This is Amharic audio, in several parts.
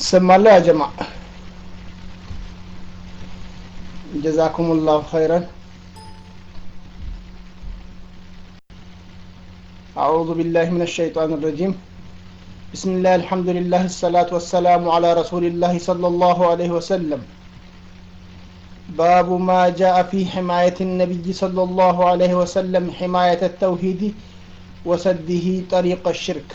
ትሰማለህ ያ ጀማ ጀዛኩም ላሁ ኸይረን أعوذ بالله من الشيطان الرجيم بسم الله الحمد لله الصلاة والسلام على رسول الله صلى الله عليه وسلم باب ما جاء في حماية النبي صلى الله عليه وسلم حماية التوحيد وسده طريق الشرك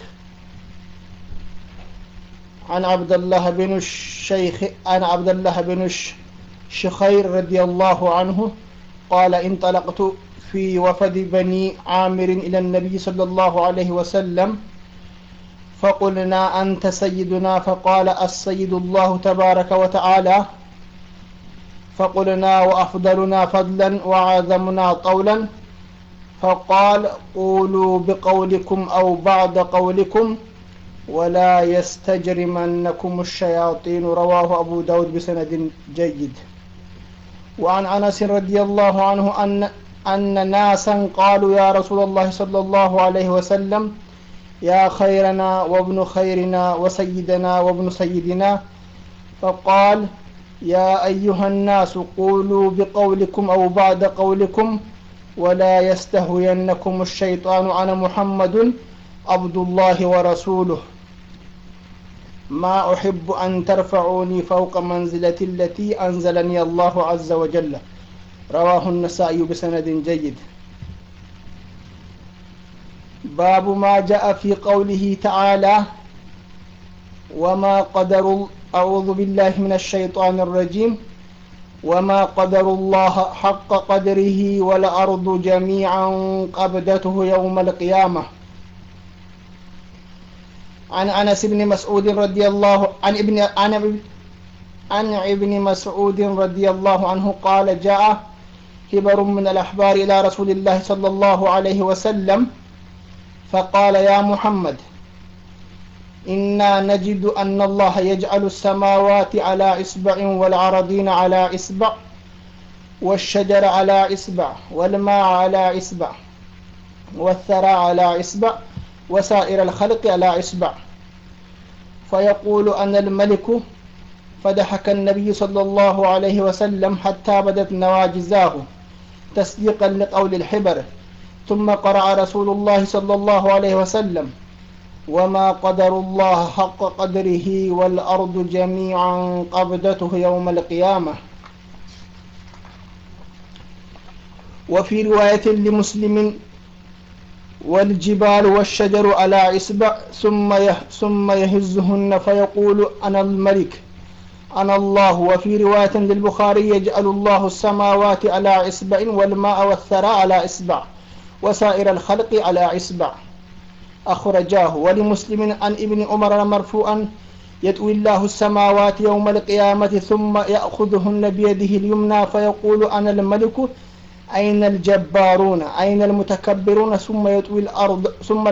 عن عبد الله بن الشيخ عن عبد الله بن الشخير رضي الله عنه قال انطلقت في وفد بني عامر إلى النبي صلى الله عليه وسلم فقلنا أنت سيدنا فقال السيد الله تبارك وتعالى فقلنا وأفضلنا فضلا وعظمنا طولا فقال قولوا بقولكم أو بعض قولكم ولا يستجرمنكم الشياطين رواه أبو داود بسند جيد وعن أنس رضي الله عنه أن أن ناسا قالوا يا رسول الله صلى الله عليه وسلم يا خيرنا وابن خيرنا وسيدنا وابن سيدنا فقال يا أيها الناس قولوا بقولكم أو بعد قولكم ولا يستهوينكم الشيطان أنا محمد عبد الله ورسوله ما أحب أن ترفعوني فوق منزلتي التي أنزلني الله عز وجل رواه النسائي بسند جيد باب ما جاء في قوله تعالى وما قدر أعوذ بالله من الشيطان الرجيم وما قدر الله حق قدره والأرض جميعا قبضته يوم القيامة عن أنس بن مسعود رضي الله عن ابن عن عن ابن مسعود رضي الله عنه قال جاء كبر من الأحبار إلى رسول الله صلى الله عليه وسلم فقال يا محمد إنا نجد أن الله يجعل السماوات على إصبع والعرضين على إصبع والشجر على إصبع والماء على إصبع والثرى على إصبع وسائر الخلق على إصبع فيقول أنا الملك فضحك النبي صلى الله عليه وسلم حتى بدت نواجزاه تصديقا لقول الحبر ثم قرأ رسول الله صلى الله عليه وسلم وما قدر الله حق قدره والأرض جميعا قبضته يوم القيامة وفي رواية لمسلم والجبال والشجر على إصبع ثم ثم يهزهن فيقول أنا الملك أنا الله وفي رواية للبخاري يجعل الله السماوات على إصبع والماء والثرى على إصبع وسائر الخلق على إصبع أخرجاه ولمسلم عن ابن عمر مرفوعا يتوي الله السماوات يوم القيامة ثم يأخذهن بيده اليمنى فيقول أنا الملك أين الجبارون أين المتكبرون ثم يطوي الأرض ثم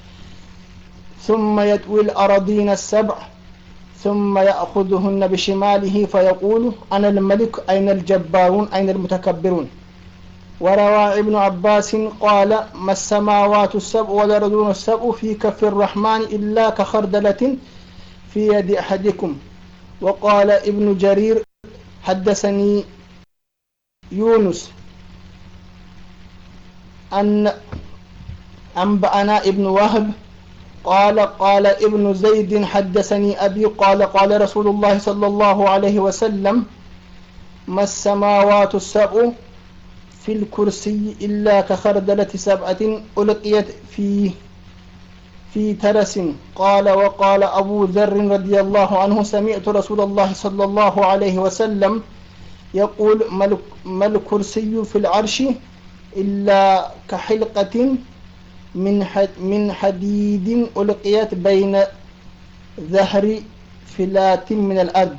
ثم يطوي الأراضين السبع ثم يأخذهن بشماله فيقول أنا الملك أين الجبارون أين المتكبرون وروى ابن عباس قال ما السماوات السبع والأرضون السبع في كف الرحمن إلا كخردلة في يد أحدكم وقال ابن جرير حدثني يونس أن أنبأنا ابن وهب قال قال ابن زيد حدثني أبي قال قال رسول الله صلى الله عليه وسلم ما السماوات السبع في الكرسي إلا كخردلة سبعة ألقيت في في ترس قال وقال أبو ذر رضي الله عنه سمعت رسول الله صلى الله عليه وسلم يقول ما الكرسي في العرش إلا كحلقة من من حديد ألقيت بين ظهر فلات من الأرض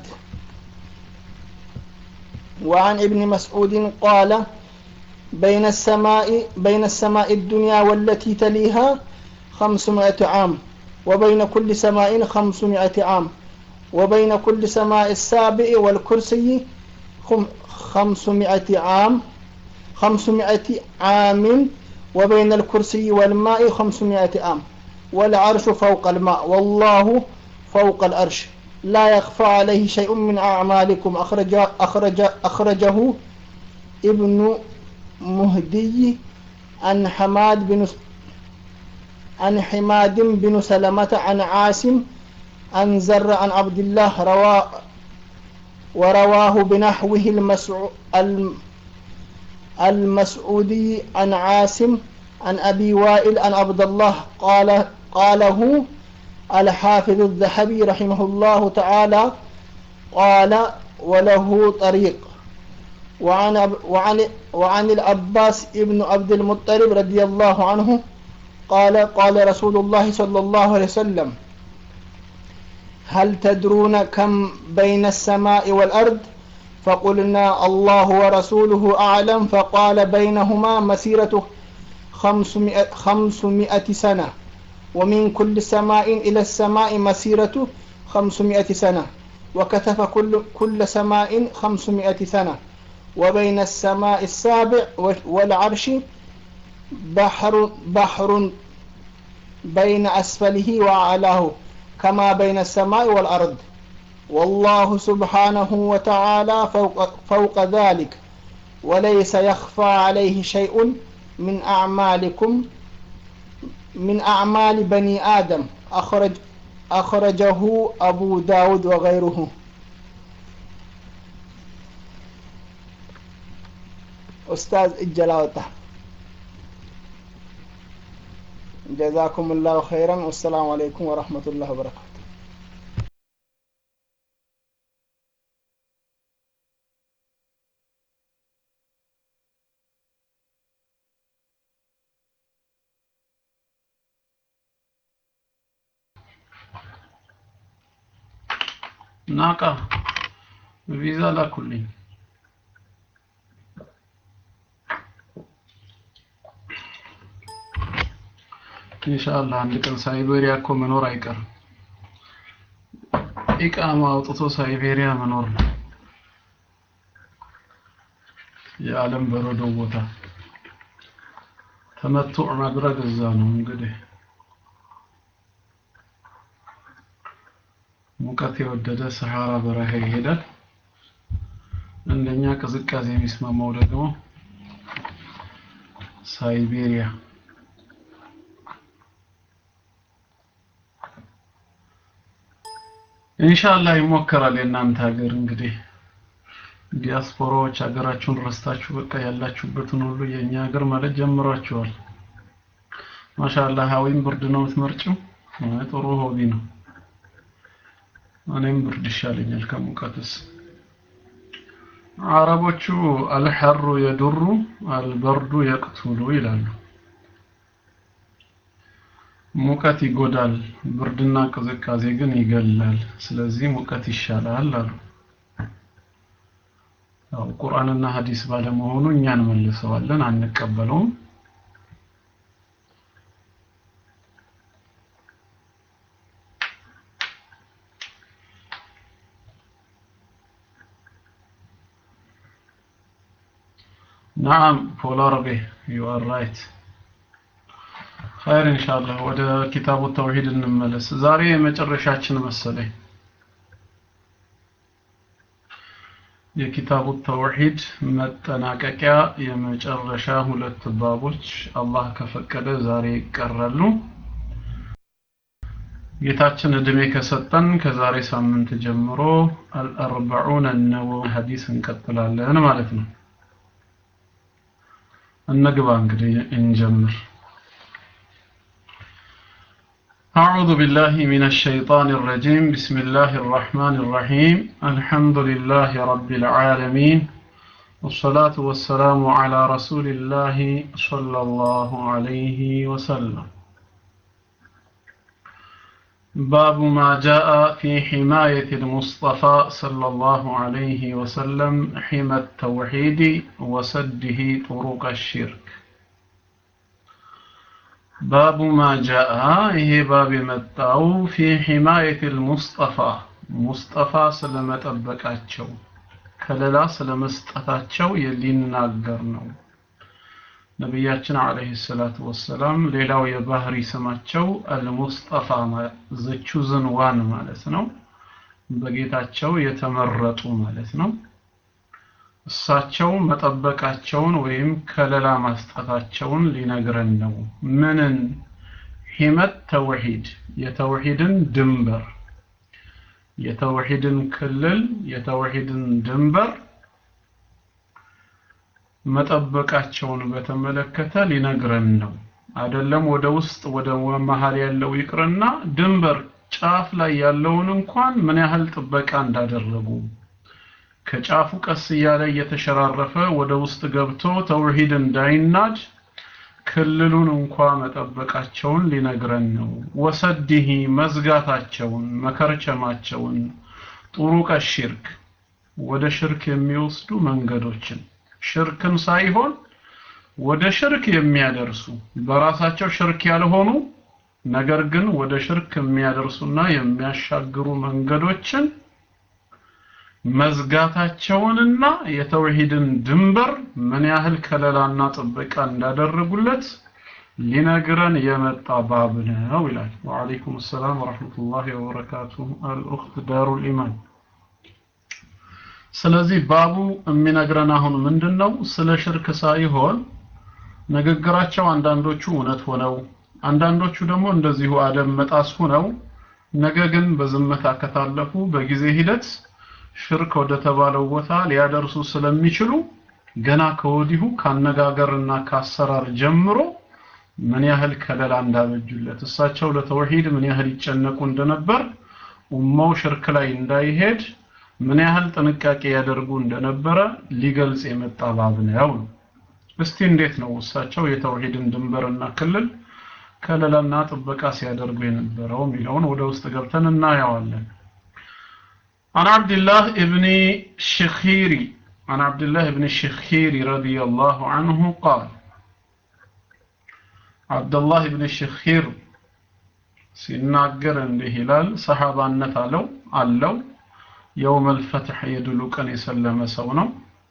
وعن ابن مسعود قال بين السماء بين السماء الدنيا والتي تليها خمسمائة عام وبين كل سماء خمسمائة عام وبين كل سماء السابع والكرسي خمسمائة عام خمسمائة عام وبين الكرسي والماء خمسمائة عام والعرش فوق الماء والله فوق العرش لا يخفى عليه شيء من أعمالكم أخرج أخرج أخرجه ابن مهدي عن حماد بن عن حماد بن سلمة عن عاصم عن زر عن عبد الله روى ورواه بنحوه المسعو المسعودي عن عاصم عن أبي وائل عن عبد الله قال قاله الحافظ الذهبي رحمه الله تعالى قال وله طريق وعن وعن وعن العباس ابن عبد المطلب رضي الله عنه قال قال رسول الله صلى الله عليه وسلم هل تدرون كم بين السماء والأرض فقلنا الله ورسوله أعلم فقال بينهما مسيرة خمسمائة, خمسمائة سنة ومن كل سماء إلى السماء مسيرة خمسمائة سنة وكتف كل, كل سماء خمسمائة سنة وبين السماء السابع والعرش بحر بحر بين أسفله وأعلاه كما بين السماء والأرض والله سبحانه وتعالى فوق, فوق ذلك وليس يخفى عليه شيء من أعمالكم من أعمال بني آدم أخرج أخرجه أبو داود وغيره أستاذ الجلاوطة جزاكم الله خيرا والسلام عليكم ورحمة الله وبركاته ናቃ ቪዛ ላኩልኝ ኢንሻአላህ አንድ ቀን ሳይቤሪያ እኮ መኖር አይቀርም ኢቃማ አውጥቶ ሳይቤሪያ መኖር ነው የዓለም በረዶ ቦታ ተመቱዕ ማድረግ እዛ ነው እንግዲህ ሙቀት የወደደ ሰሃራ በረሃ ይሄዳል እንደኛ ቅዝቃዜ የሚስማማው ደግሞ ሳይቤሪያ ኢንሻአላህ ይሞከራል የእናንተ ሀገር እንግዲህ ዲያስፖራዎች ሀገራችሁን ረስታችሁ በቃ ያላችሁበትን ሁሉ የኛ ሀገር ማለት ጀምሯችኋል ማሻአላህ ሀዊም ብርድ ነው የምትመርጭው ጥሩ ሆቢ ነው እኔም ብርድ ይሻለኛል ከሙቀትስ አረቦቹ አልሐሩ የዱሩ አልበርዱ የቅቱሉ ይላሉ ሙቀት ይጎዳል ብርድና ቅዝቃዜ ግን ይገላል ስለዚህ ሙቀት ይሻላል አሉ ያው ቁርአንና ሐዲስ ባለመሆኑ እኛን መልሰዋለን አንቀበለውም نعم ፖላርቤ you are right خير ኢንሻአላህ ወደ ኪታቡ ተውሂድ እንመለስ ዛሬ የመጨረሻችን መሰለኝ የኪታቡ ተውሂድ መጠናቀቂያ የመጨረሻ ሁለት ባቦች አላህ ከፈቀደ ዛሬ ይቀራሉ ጌታችን እድሜ ከሰጠን ከዛሬ ሳምንት ጀምሮ አልአርበዑን ነወዊ ሐዲስ እንቀጥላለን ማለት ነው እንግባ እንግዲህ እንጀምር أعوذ بالله من الشيطان الرجيم بسم الله الرحمن الرحيم الحمد لله رب العالمين والصلاة والسلام على رسول الله صلى الله عليه وسلم باب ما جاء في حماية المصطفى صلى الله عليه وسلم حمى التوحيد وسده طرق الشرك باب ما جاء هي باب متاو في حماية المصطفى مصطفى سلمة أبكاتشو كللا سلمستاتشو يليناغر ነው ነቢያችን አለይሂ ሰላቱ ወሰላም ሌላው የባህሪ ስማቸው አልሙስጠፋ ዘቹዝን ዋን ማለት ነው በጌታቸው የተመረጡ ማለት ነው እሳቸው መጠበቃቸውን ወይም ከለላ ማስጠታቸውን ሊነግረን ነው ምንን ሂመት ተውሂድ የተውሂድን ድንበር የተውሂድን ክልል የተውሂድን ድንበር መጠበቃቸውን በተመለከተ ሊነግረን ነው አይደለም ወደ ውስጥ ወደ መሀል ያለው ይቅርና ድንበር ጫፍ ላይ ያለውን እንኳን ምን ያህል ጥበቃ እንዳደረጉ ከጫፉ ቀስ እያለ እየተሸራረፈ ወደ ውስጥ ገብቶ ተውሂድ እንዳይናድ ክልሉን እንኳ መጠበቃቸውን ሊነግረን ነው ወሰዲሂ መዝጋታቸውን መከርቸማቸውን ጡሩቀ ሽርክ ወደ ሽርክ የሚወስዱ መንገዶችን ሽርክን ሳይሆን ወደ ሽርክ የሚያደርሱ በራሳቸው ሽርክ ያልሆኑ ነገር ግን ወደ ሽርክ የሚያደርሱና የሚያሻግሩ መንገዶችን መዝጋታቸውንና የተውሂድን ድንበር ምን ያህል ከለላና ጥበቃ እንዳደረጉለት ሊነግረን የመጣ ባብ ነው ይላል ወአለይኩም ሰላም ወራህመቱላሂ ወበረካቱሁ አልኡኽት ዳሩል ኢማን ስለዚህ ባቡ የሚነግረን አሁን ምንድነው ስለ ሽርክ ሳይሆን ንግግራቸው አንዳንዶቹ እውነት ሆነው አንዳንዶቹ ደግሞ እንደዚሁ አደም መጣስ ሆነው ነገ ግን በዝምታ ከታለፉ በጊዜ ሂደት ሽርክ ወደ ተባለው ቦታ ሊያደርሱ ስለሚችሉ ገና ከወዲሁ ካነጋገርና ካሰራር ጀምሮ ምን ያህል ከለላ እንዳበጁለት እሳቸው ለተውሂድ ምን ያህል ይጨነቁ እንደነበር ኡማው ሽርክ ላይ እንዳይሄድ ምን ያህል ጥንቃቄ ያደርጉ እንደነበረ ሊገልጽ የመጣ ባብ ነው ነው እስቲ እንዴት ነው እሳቸው የተውሂድን ድንበርና ክልል ከለላና ጥበቃ ሲያደርጉ የነበረው የሚለውን ወደ ውስጥ ገብተን እናየዋለን عن عبد الله ابن الشخيري عن عبد الله ابن الشخيري رضي الله عنه قال عبد الله ابن الشخير ሲናገር እንዲህ ይላል ሰሃባነት አለው አለው የውም الفتح የድሉ ቀን የሰለመ ሰው ነው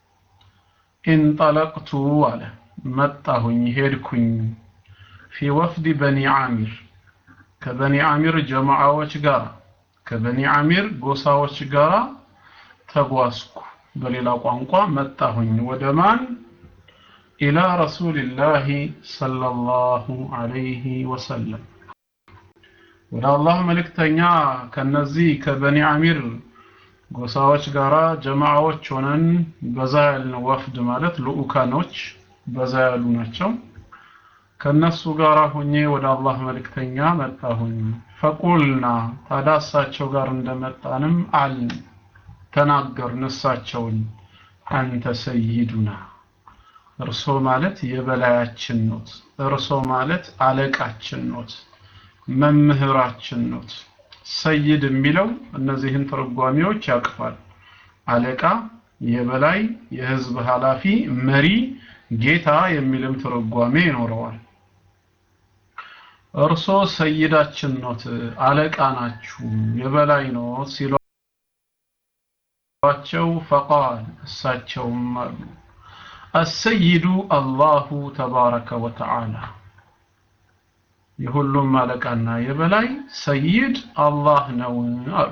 እንጠለቅቱ አለ መጣሁኝ ሄድኩኝ ፊ ወፍድ በኒ አሚር ከበኒ አሚር ጀማዓዎች ጋር ከበኒ አሚር ጎሳዎች ጋር ተጓዝኩ በሌላ ቋንቋ መጣሁኝ ወደ ማን ኢላ ረሱልላህ ሰለላሁ ዐለይሂ ወሰለም ወደ አላህ መልእክተኛ ከነዚህ ከበኒ አሚር ጎሳዎች ጋራ ጀማዓዎች ሆነን በዛ ያልን ወፍድ ማለት ልኡካኖች በዛ ያሉ ናቸው ከነሱ ጋር ሆኜ ወደ አላህ መልእክተኛ መጣሁኝ ፈቁልና ታዲያ እሳቸው ጋር እንደመጣንም አልን ተናገርን እሳቸውን አንተ ሰይዱና እርሶ ማለት የበላያችን ኖት እርሶ ማለት አለቃችን ኖት መምህራችን ኖት ሰይድ የሚለው እነዚህን ትርጓሜዎች ያቅፋል አለቃ የበላይ የህዝብ ኃላፊ መሪ ጌታ የሚልም ትርጓሜ ይኖረዋል እርሶ ሰይዳችን ኖት አለቃ ናችሁ የበላይ ኖት ሲሏቸው ፈቃል እሳቸውም አሉ አሰይዱ አላሁ ተባረከ ወተዓላ የሁሉም አለቃና የበላይ ሰይድ አላህ ነው አሉ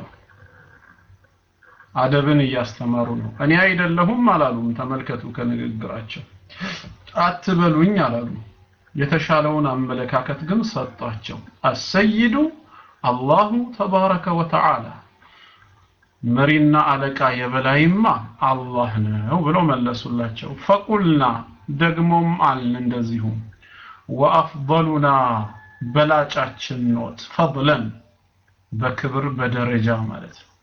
አደብን እያስተማሩ ነው እኔ አይደለሁም አላሉም ተመልከቱ ከንግግራቸው አትበሉኝ አላሉ የተሻለውን አመለካከት ግን ሰጧቸው አሰይዱ አላሁ ተባረከ ወተዓላ መሪና አለቃ የበላይማ አላህ ነው ብለው መለሱላቸው ፈቁልና ደግሞም አልን እንደዚሁ ወአፍضሉና በላጫችን ኖት ፈضለን በክብር በደረጃ ማለት ነው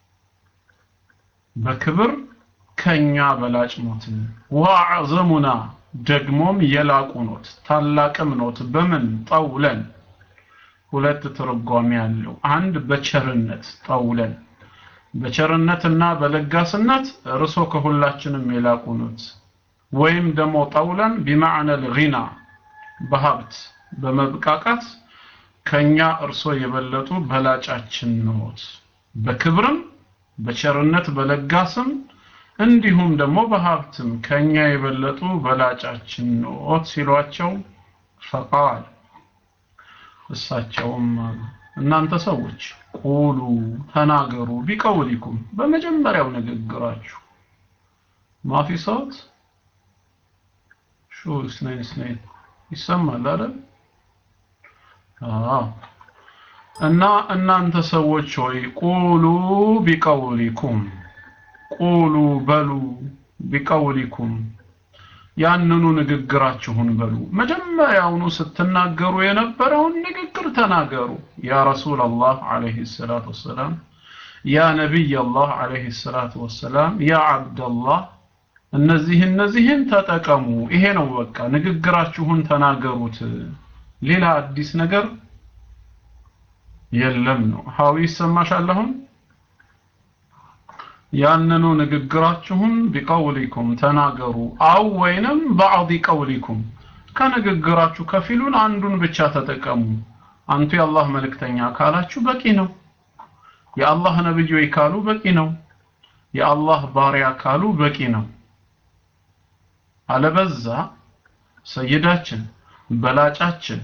በክብር ከኛ በላጭ ኖት ወአዕዘሙና ደግሞም የላቁ ኖት ታላቅም ኖት በምን ጠውለን ሁለት ትርጓሜ ያለው አንድ በቸርነት ጠውለን በቸርነትና በለጋስነት እርሶ ከሁላችንም የላቁ ኖት ወይም ደግሞ ጠውለን ቢማዕነ ልጊና በሀብት በመብቃቃት ከኛ እርሶ የበለጡ በላጫችን ኖት በክብርም በቸርነት በለጋስም እንዲሁም ደግሞ በሀብትም ከኛ የበለጡ በላጫችን ኖት ሲሏቸው ፈቃል እሳቸውም አሉ እናንተ ሰዎች ቁሉ ተናገሩ ቢቀውሊኩም በመጀመሪያው ንግግራችሁ ማፊ ሰውት ሹ ስናይን ስናይን ይሰማል አይደል አዎ እና እናንተ ሰዎች ሆይ ቁሉ ቢቀውሊኩም ቁሉ በሉ ቢቀውሊኩም ያንኑ ንግግራችሁን በሉ መጀመሪያውኑ ስትናገሩ የነበረውን ንግግር ተናገሩ ያ ረሱል አላህ አለይሂ ሰላቱ ወሰላም ያ ነቢይ አላህ አለይሂ ሰላቱ ወሰላም ያ አብደላህ እነዚህ እነዚህን ተጠቀሙ ይሄ ነው በቃ ንግግራችሁን ተናገሩት ሌላ አዲስ ነገር የለም ነው ሀዊ ይሰማሻል አሁን ያንኑ ንግግራችሁን ቢቀውሊኩም ተናገሩ አው ወይንም ባዕድ ቀውሊኩም ከንግግራችሁ ከፊሉን አንዱን ብቻ ተጠቀሙ አንቱ የአላህ መልእክተኛ ካላችሁ በቂ ነው የአላህ ነብይ ወይ ካሉ በቂ ነው የአላህ ባሪያ ካሉ በቂ ነው አለበዛ ሰይዳችን በላጫችን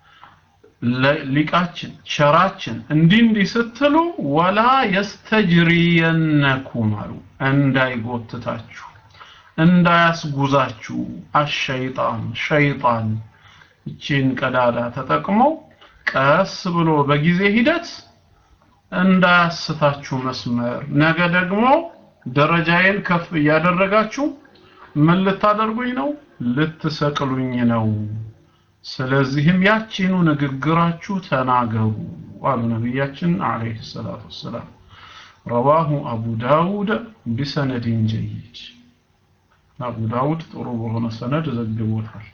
ሊቃችን ሸራችን እንዲህ እንዲህ ስትሉ ወላ የስተጅሪየነኩም አሉ እንዳይጎትታችሁ እንዳያስጉዛችሁ አሸይጣን ሸይጣን እቺን ቀዳዳ ተጠቅሞ ቀስ ብሎ በጊዜ ሂደት እንዳያስታችሁ መስመር ነገ ደግሞ ደረጃዬን ከፍ እያደረጋችሁ ምን ልታደርጉኝ ነው ልትሰቅሉኝ ነው ስለዚህም ያቺኑ ንግግራችሁ ተናገሩ አሉ ነቢያችን አለይሂ ሰላቱ ወሰላም ረዋሁ አቡ ዳውድ ቢሰነድን ጀይድ አቡ ዳውድ ጥሩ በሆነ ሰነድ ዘግቦታል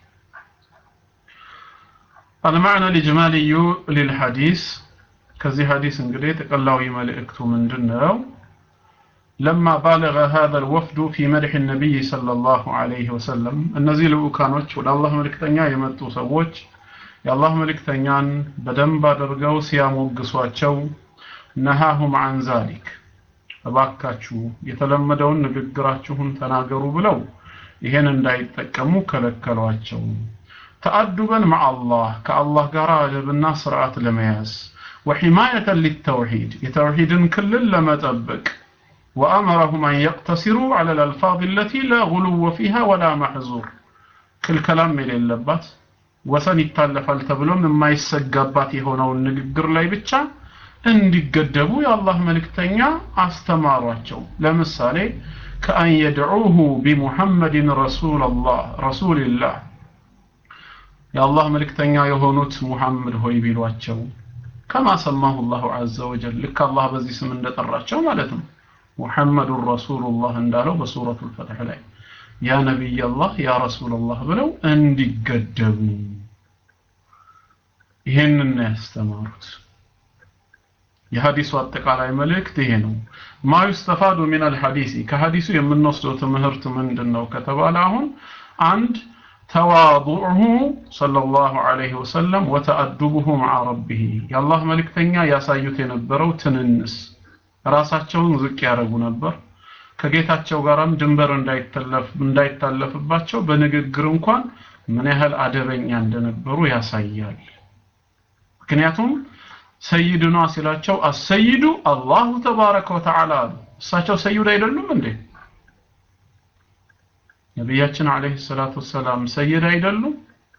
المعنى الإجمالي للحديث كذي حديث انجلي تقلاوي ملئكتو من دنو لما بالغ هذا الوفد في مدح النبي صلى الله عليه وسلم እነዚህ ልኡካኖች ወደ አላህ መልእክተኛ የመጡ ሰዎች የአላህ መልእክተኛን በደንብ አድርገው ሲያሞግሷቸው ነሃሁም አን ዛሊክ እባካችሁ የተለመደውን ንግግራችሁን ተናገሩ ብለው ይሄን እንዳይጠቀሙ ከለከሏቸው ተአዱበን ማአላህ ከአላህ ጋር አደብና ስርዓት ለመያዝ ወሒማየተን ሊተውሂድ የተውሂድን ክልል ለመጠበቅ وأمرهم أن يقتصروا على الألفاظ التي لا غلو فيها ولا محظور كل كلام من اللبات وسن يتالفال تبلو مما يسقبات هنا النقر لا يبتشا እንዲገደቡ የአላህ መልእክተኛ አስተማሯቸው ለምሳሌ ከአን የድዑሁ ቢሙሐመድን ረሱላላህ ረሱልላህ የአላህ መልእክተኛ የሆኑት ሙሐመድ ሆይ ቢሏቸው ከማ ሰማሁ ላሁ አዘ ወጀል ልክ አላህ በዚህ ስም እንደጠራቸው ማለት ነው ሙሐመዱ ረሱሉላህ እንዳለው በሱረቱ ልፈትሕ ላይ ያ ነቢይ አላህ ያ ረሱላላህ ብለው እንዲገደቡ ይሄንን ያስተማሩት የሐዲሱ አጠቃላይ መልእክት ይሄ ነው ማ ዩስተፋዱ ሚን አልሐዲሲ ከሐዲሱ የምንወስደው ትምህርት ምንድን ነው ከተባለ አሁን አንድ ተዋضዑሁ ሰለላሁ ዐለይሂ ወሰለም ወተአዱቡሁ መዓ ረቢህ የአላህ መልእክተኛ ያሳዩት የነበረው ትንንስ ራሳቸውን ዝቅ ያደረጉ ነበር ከጌታቸው ጋራም ድንበር እንዳይታለፍባቸው በንግግር እንኳን ምን ያህል አደበኛ እንደነበሩ ያሳያል ምክንያቱም ሰይድና ሲላቸው አሰይዱ አላሁ ተባረከ ወተዓላ አሉ እሳቸው ሰይድ አይደሉም እንዴ ነቢያችን አለይሂ ሰላቱ ወሰላም ሰይድ አይደሉም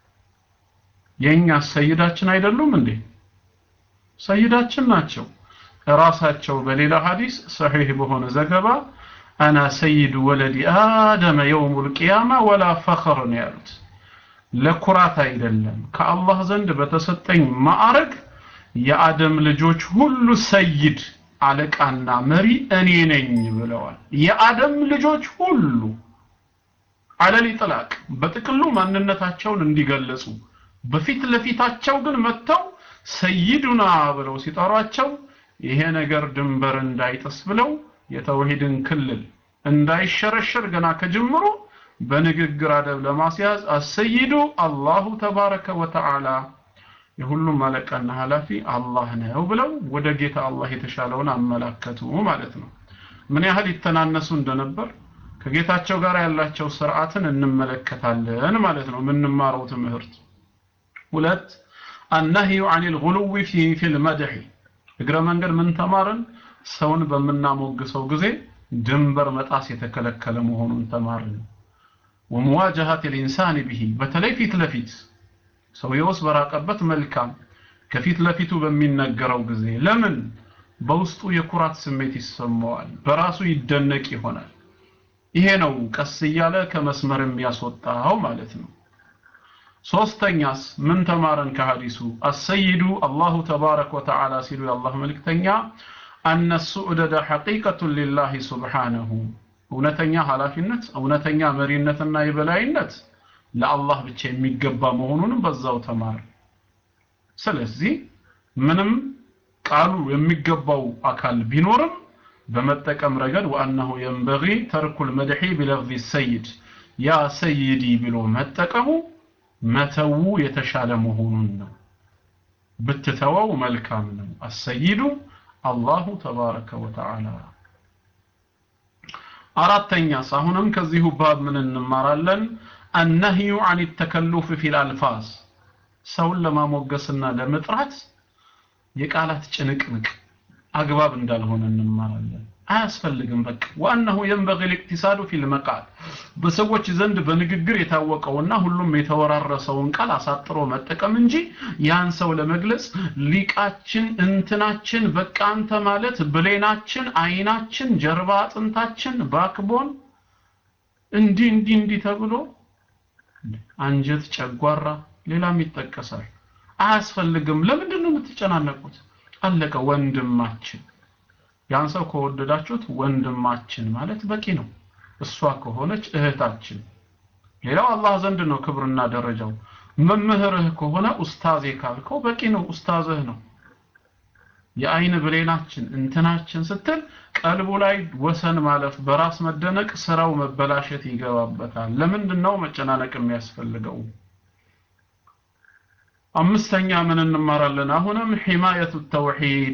የኛ ሰይዳችን አይደሉም እንዴ ሰይዳችን ናቸው ራሳቸው በሌላ ሐዲስ ሰሒህ በሆነ ዘገባ አና ሰይድ ወለዲ አደመ የውም ልቅያማ ወላ ፈኸር ነው ያሉት ለኩራት አይደለም ከአላህ ዘንድ በተሰጠኝ ማዕረግ የአደም ልጆች ሁሉ ሰይድ አለቃና መሪ እኔ ነኝ ብለዋል የአደም ልጆች ሁሉ አለል ጥላቅ በጥቅሉ ማንነታቸውን እንዲገለጹ በፊት ለፊታቸው ግን መጥተው ሰይዱና ብለው ሲጠሯቸው ይሄ ነገር ድንበር እንዳይጥስ ብለው የተውሂድን ክልል እንዳይሸረሸር ገና ከጅምሩ በንግግር አደብ ለማስያዝ አሰይዱ አላሁ ተባረከ ወተዓላ የሁሉም አለቃና ኃላፊ አላህ ነው ብለው ወደ ጌታ አላህ የተሻለውን አመላከቱ ማለት ነው ምን ያህል ይተናነሱ እንደነበር ከጌታቸው ጋር ያላቸው ስርዓትን እንመለከታለን ማለት ነው የምንማረው ትምህርት ሁለት النهي عن الغلو في في المدح እግረ መንገድ ምን ተማርን? ሰውን በምናሞግሰው ጊዜ ድንበር መጣስ የተከለከለ መሆኑን ተማርን። ወመዋጀሃት ልኢንሳን ብሂ በተለይ ፊት ለፊት ሰውየውስ በራቀበት መልካም ከፊት ለፊቱ በሚነገረው ጊዜ ለምን በውስጡ የኩራት ስሜት ይሰማዋል፣ በራሱ ይደነቅ ይሆናል። ይሄ ነው ቀስ እያለ ከመስመር የሚያስወጣው ማለት ነው። ሶስተኛስ ምን ተማረን ከሐዲሱ? አሰይዱ አላሁ ተባረከ ወተዓላ ሲሉ የአላህ መልእክተኛ አነ ሱዕደደ ሐቂቀቱን ሊላሂ ሱብሓነሁ እውነተኛ ኃላፊነት እውነተኛ መሪነትና የበላይነት ለአላህ ብቻ የሚገባ መሆኑንም በዛው ተማር። ስለዚህ ምንም ቃሉ የሚገባው አካል ቢኖርም በመጠቀም ረገድ ወአነሁ የንበጊ ተርኩል መድሒ ቢለፍዚ ሰይድ ያ ሰይዲ ብሎ መጠቀሙ መተው የተሻለ መሆኑን ነው። ብትተወው መልካም ነው። አሰይዱ አላሁ ተባረከ ወተዓላ። አራተኛስ አሁንም ከዚሁ ባብ ምን እንማራለን? አነህዩ አን ተከሉፍ ፊል አልፋዝ ሰውን ለማሞገስና ለመጥራት የቃላት ጭንቅንቅ አግባብ እንዳልሆነ እንማራለን። አያስፈልግም። በቃ ዋናሁ የንበጊ ልእክቲሳዱ ፊል መቃል በሰዎች ዘንድ በንግግር የታወቀውና ሁሉም የተወራረሰውን ቃል አሳጥሮ መጠቀም እንጂ ያን ሰው ለመግለጽ ሊቃችን፣ እንትናችን፣ በቃ አንተ ማለት ብሌናችን፣ አይናችን፣ ጀርባ አጥንታችን፣ ባክቦን እንዲህ እንዲህ እንዲህ ተብሎ አንጀት፣ ጨጓራ ሌላም ይጠቀሳል። አያስፈልግም። ለምንድን ነው የምትጨናነቁት? አለቀ። ወንድማችን ያን ሰው ከወደዳችሁት ወንድማችን ማለት በቂ ነው። እሷ ከሆነች እህታችን። ሌላው አላህ ዘንድ ነው ክብርና ደረጃው። መምህርህ ከሆነ ኡስታዜ ካልከው በቂ ነው፣ ኡስታዝህ ነው። የአይን ብሌናችን እንትናችን ስትል ቀልቡ ላይ ወሰን ማለፍ፣ በራስ መደነቅ፣ ስራው መበላሸት ይገባበታል። ለምንድን ነው መጨናነቅ የሚያስፈልገው? አምስተኛ ምን እንማራለን? አሁንም ሒማየቱ ተውሂድ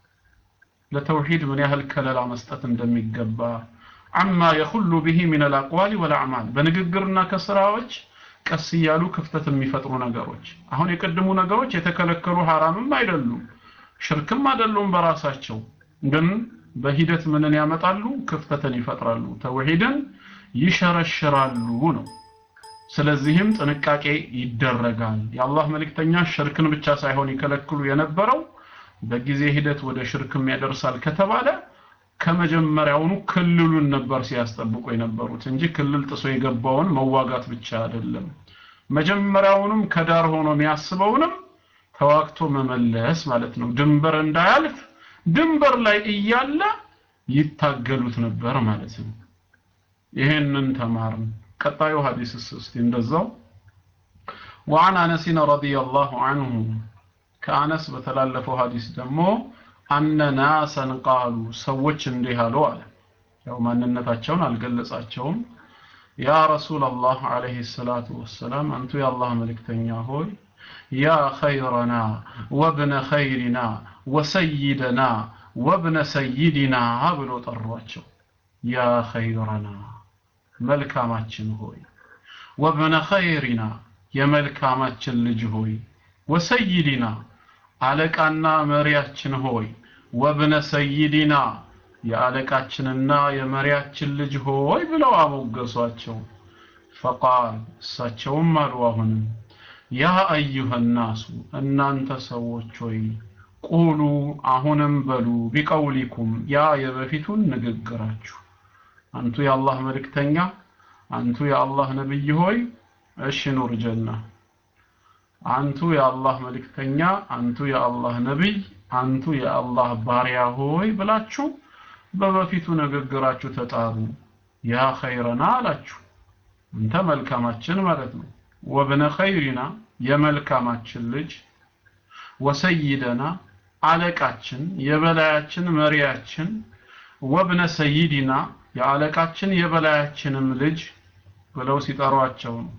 ለተውሂድ ምን ያህል ከለላ መስጠት እንደሚገባ አማ የኹሉ ብሂ ሚን አልአቅዋሊ ወልአዕማል በንግግርና ከስራዎች ቀስ እያሉ ክፍተት የሚፈጥሩ ነገሮች አሁን የቀድሙ ነገሮች የተከለከሉ ሐራምም አይደሉም ሽርክም አይደሉም በራሳቸው ግን በሂደት ምንን ያመጣሉ ክፍተትን ይፈጥራሉ ተውሂድን ይሸረሽራሉ ነው ስለዚህም ጥንቃቄ ይደረጋል የአላህ መልእክተኛ ሽርክን ብቻ ሳይሆን ይከለክሉ የነበረው በጊዜ ሂደት ወደ ሽርክም ያደርሳል ከተባለ ከመጀመሪያውኑ ክልሉን ነበር ሲያስጠብቁ የነበሩት እንጂ ክልል ጥሶ የገባውን መዋጋት ብቻ አይደለም መጀመሪያውንም ከዳር ሆኖ የሚያስበውንም ተዋግቶ መመለስ ማለት ነው ድንበር እንዳያልፍ ድንበር ላይ እያለ ይታገሉት ነበር ማለት ነው ይሄንን ተማርን ቀጣዩ ሐዲስስ እስቲ እንደዛው وعن انس رضي الله عنه ከአነስ በተላለፈው ሐዲስ ደግሞ አነ ናሰን ቃሉ ሰዎች እንዲህ አሉ አለ ያው ማንነታቸውን አልገለጻቸውም ያ ረሱላላህ አለይሂ ሰላቱ ወሰላም አንቱ የአላህ መልእክተኛ ሆይ ያ ኸይረና ወብነ ኸይሪና ወሰይደና ወብነ ሰይዲና ብሎ ጠሯቸው ያ ኸይረና መልካማችን ሆይ ወብነ ኸይሪና የመልካማችን ልጅ ሆይ ወሰይዲና አለቃና መሪያችን ሆይ ወብነ ሰይዲና የአለቃችንና የመሪያችን ልጅ ሆይ ብለው አሞገሷቸው ፈቃል እሳቸውም አሉ አሁንም ያ አዩሃ ናሱ እናንተ ሰዎች ሆይ ቁሉ አሁንም በሉ ቢቀውሊኩም ያ የበፊቱን ንግግራችሁ አንቱ የአላህ መልእክተኛ አንቱ የአላህ ነብይ ሆይ እሺ ኑር ጀና አንቱ የአላህ መልእክተኛ አንቱ የአላህ ነብይ አንቱ የአላህ ባሪያ ሆይ ብላችሁ በበፊቱ ንግግራችሁ ተጣሩ ያ ኸይረና አላችሁ እንተ መልካማችን ማለት ነው ወብነ ኸይሪና የመልካማችን ልጅ ወሰይደና አለቃችን የበላያችን መሪያችን ወብነ ሰይዲና የአለቃችን የበላያችንም ልጅ ብለው ሲጠሯቸው ነው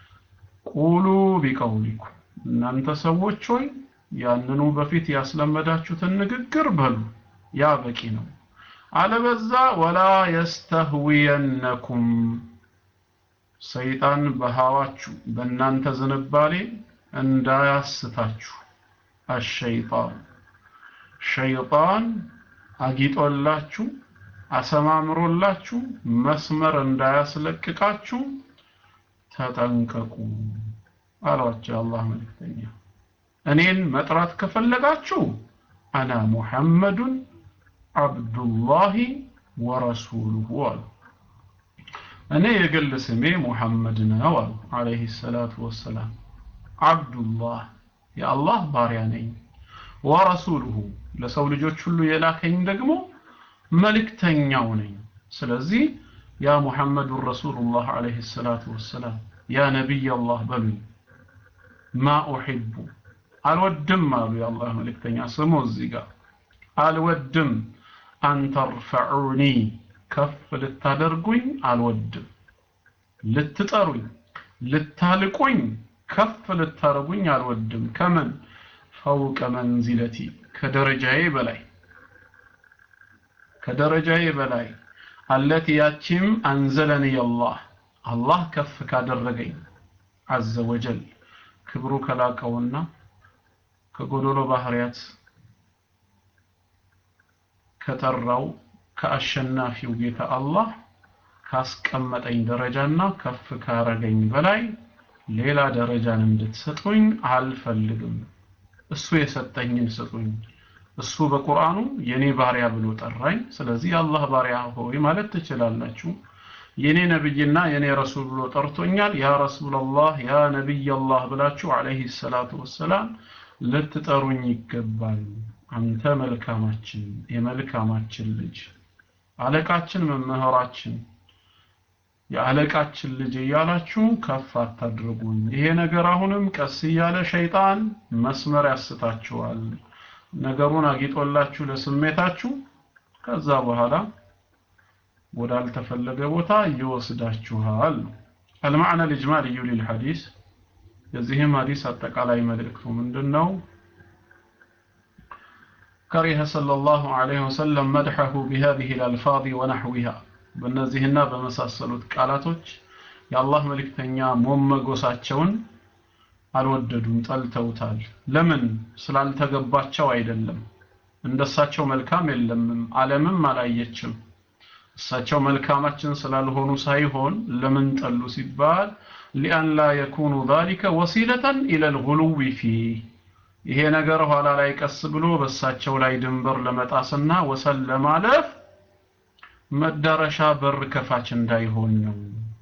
ቁሉ ቢቀውሊኩም እናንተ ሰዎች ሆይ ያንኑ በፊት ያስለመዳችሁትን ንግግር በሉ ያ በቂ ነው አለበዛ ወላ የስተህዊየነኩም ሰይጣን በሃዋችሁ በእናንተ ዝንባሌ እንዳያስታችሁ አሸይጣን ሸይጣን አጊጦላችሁ አሰማምሮላችሁ መስመር እንዳያስለቅቃችሁ ተጠንቀቁ አሏቸው አላህ መልእክተኛ እኔን መጥራት ከፈለጋችሁ አና ሙሐመዱን አብዱላሂ ወረሱሉሁ አሉ እኔ የግል ስሜ ሙሐመድ ነው አሉ አለይሂ ሰላቱ ወሰላም አብዱላህ የአላህ ባሪያ ነኝ ወረሱሉሁ ለሰው ልጆች ሁሉ የላከኝ ደግሞ መልእክተኛው ነኝ ስለዚህ ያ ሙሐመዱን ረሱሉላህ አለይሂ ሰላቱ ወሰላም ያ ነቢይ አላህ በሉኝ ማ ኡሒቡ አልወድም አሉ የአላህ መልእክተኛ ስሙ እዚህ ጋር አልወድም አንተርፈዑኒ ከፍ ልታደርጉኝ አልወድም ልትጠሩኝ ልታልቁኝ ከፍ ልታደርጉኝ አልወድም ከምን ፈውቀ መንዚለቲ ከደረጃዬ በላይ ከደረጃዬ በላይ አለቲ ያቺም አንዘለኒ አላህ አላህ ከፍ ካደረገኝ አዘ ወጀል ክብሩ ከላቀውና ከጎዶሎ ባህሪያት ከጠራው ከአሸናፊው ጌታ አላህ ካስቀመጠኝ ደረጃና ከፍ ካረገኝ በላይ ሌላ ደረጃን እንድትሰጡኝ አልፈልግም እሱ የሰጠኝን ስጡኝ እሱ በቁርአኑ የኔ ባሪያ ብሎ ጠራኝ ስለዚህ የአላህ ባሪያ ሆይ ማለት ትችላላችሁ የኔ ነብይና የኔ ረሱል ብሎ ጠርቶኛል ያ ረሱላላህ ያ ነብይ አላህ ብላችሁ አለይሂ ሰላቱ ወሰላም ልትጠሩኝ ይገባል አንተ መልካማችን የመልካማችን ልጅ አለቃችን መምህራችን የአለቃችን ልጅ እያላችሁ ከፍ አታድርጉኝ ይሄ ነገር አሁንም ቀስ እያለ ሸይጣን መስመር ያስታችኋል ነገሩን አጊጦላችሁ ለስሜታችሁ ከዛ በኋላ ወዳልተፈለገ ቦታ ይወስዳችኋል المعنى الإجمالي للحديث የዚህም ሐዲስ አጠቃላይ መልእክቱ ምንድነው كره صلى الله عليه وسلم مدحه بهذه الألفاظ ونحوها በእነዚህና በመሳሰሉት ቃላቶች የአላህ መልእክተኛ ሞመጎሳቸውን አልወደዱም ጠልተውታል ለምን ስላልተገባቸው አይደለም እንደሳቸው መልካም የለምም ዓለምም አላየችም እሳቸው መልካማችን ስላልሆኑ ሳይሆን ለምን ጠሉ ሲባል ሊአን ላ የኩኑ ذلك ወሲለة إلى الغلو فيه ይሄ ነገር ኋላ ላይ ቀስ ብሎ በእሳቸው ላይ ድንበር ለመጣስና ወሰን ለማለፍ መዳረሻ በር ከፋች እንዳይሆን ነው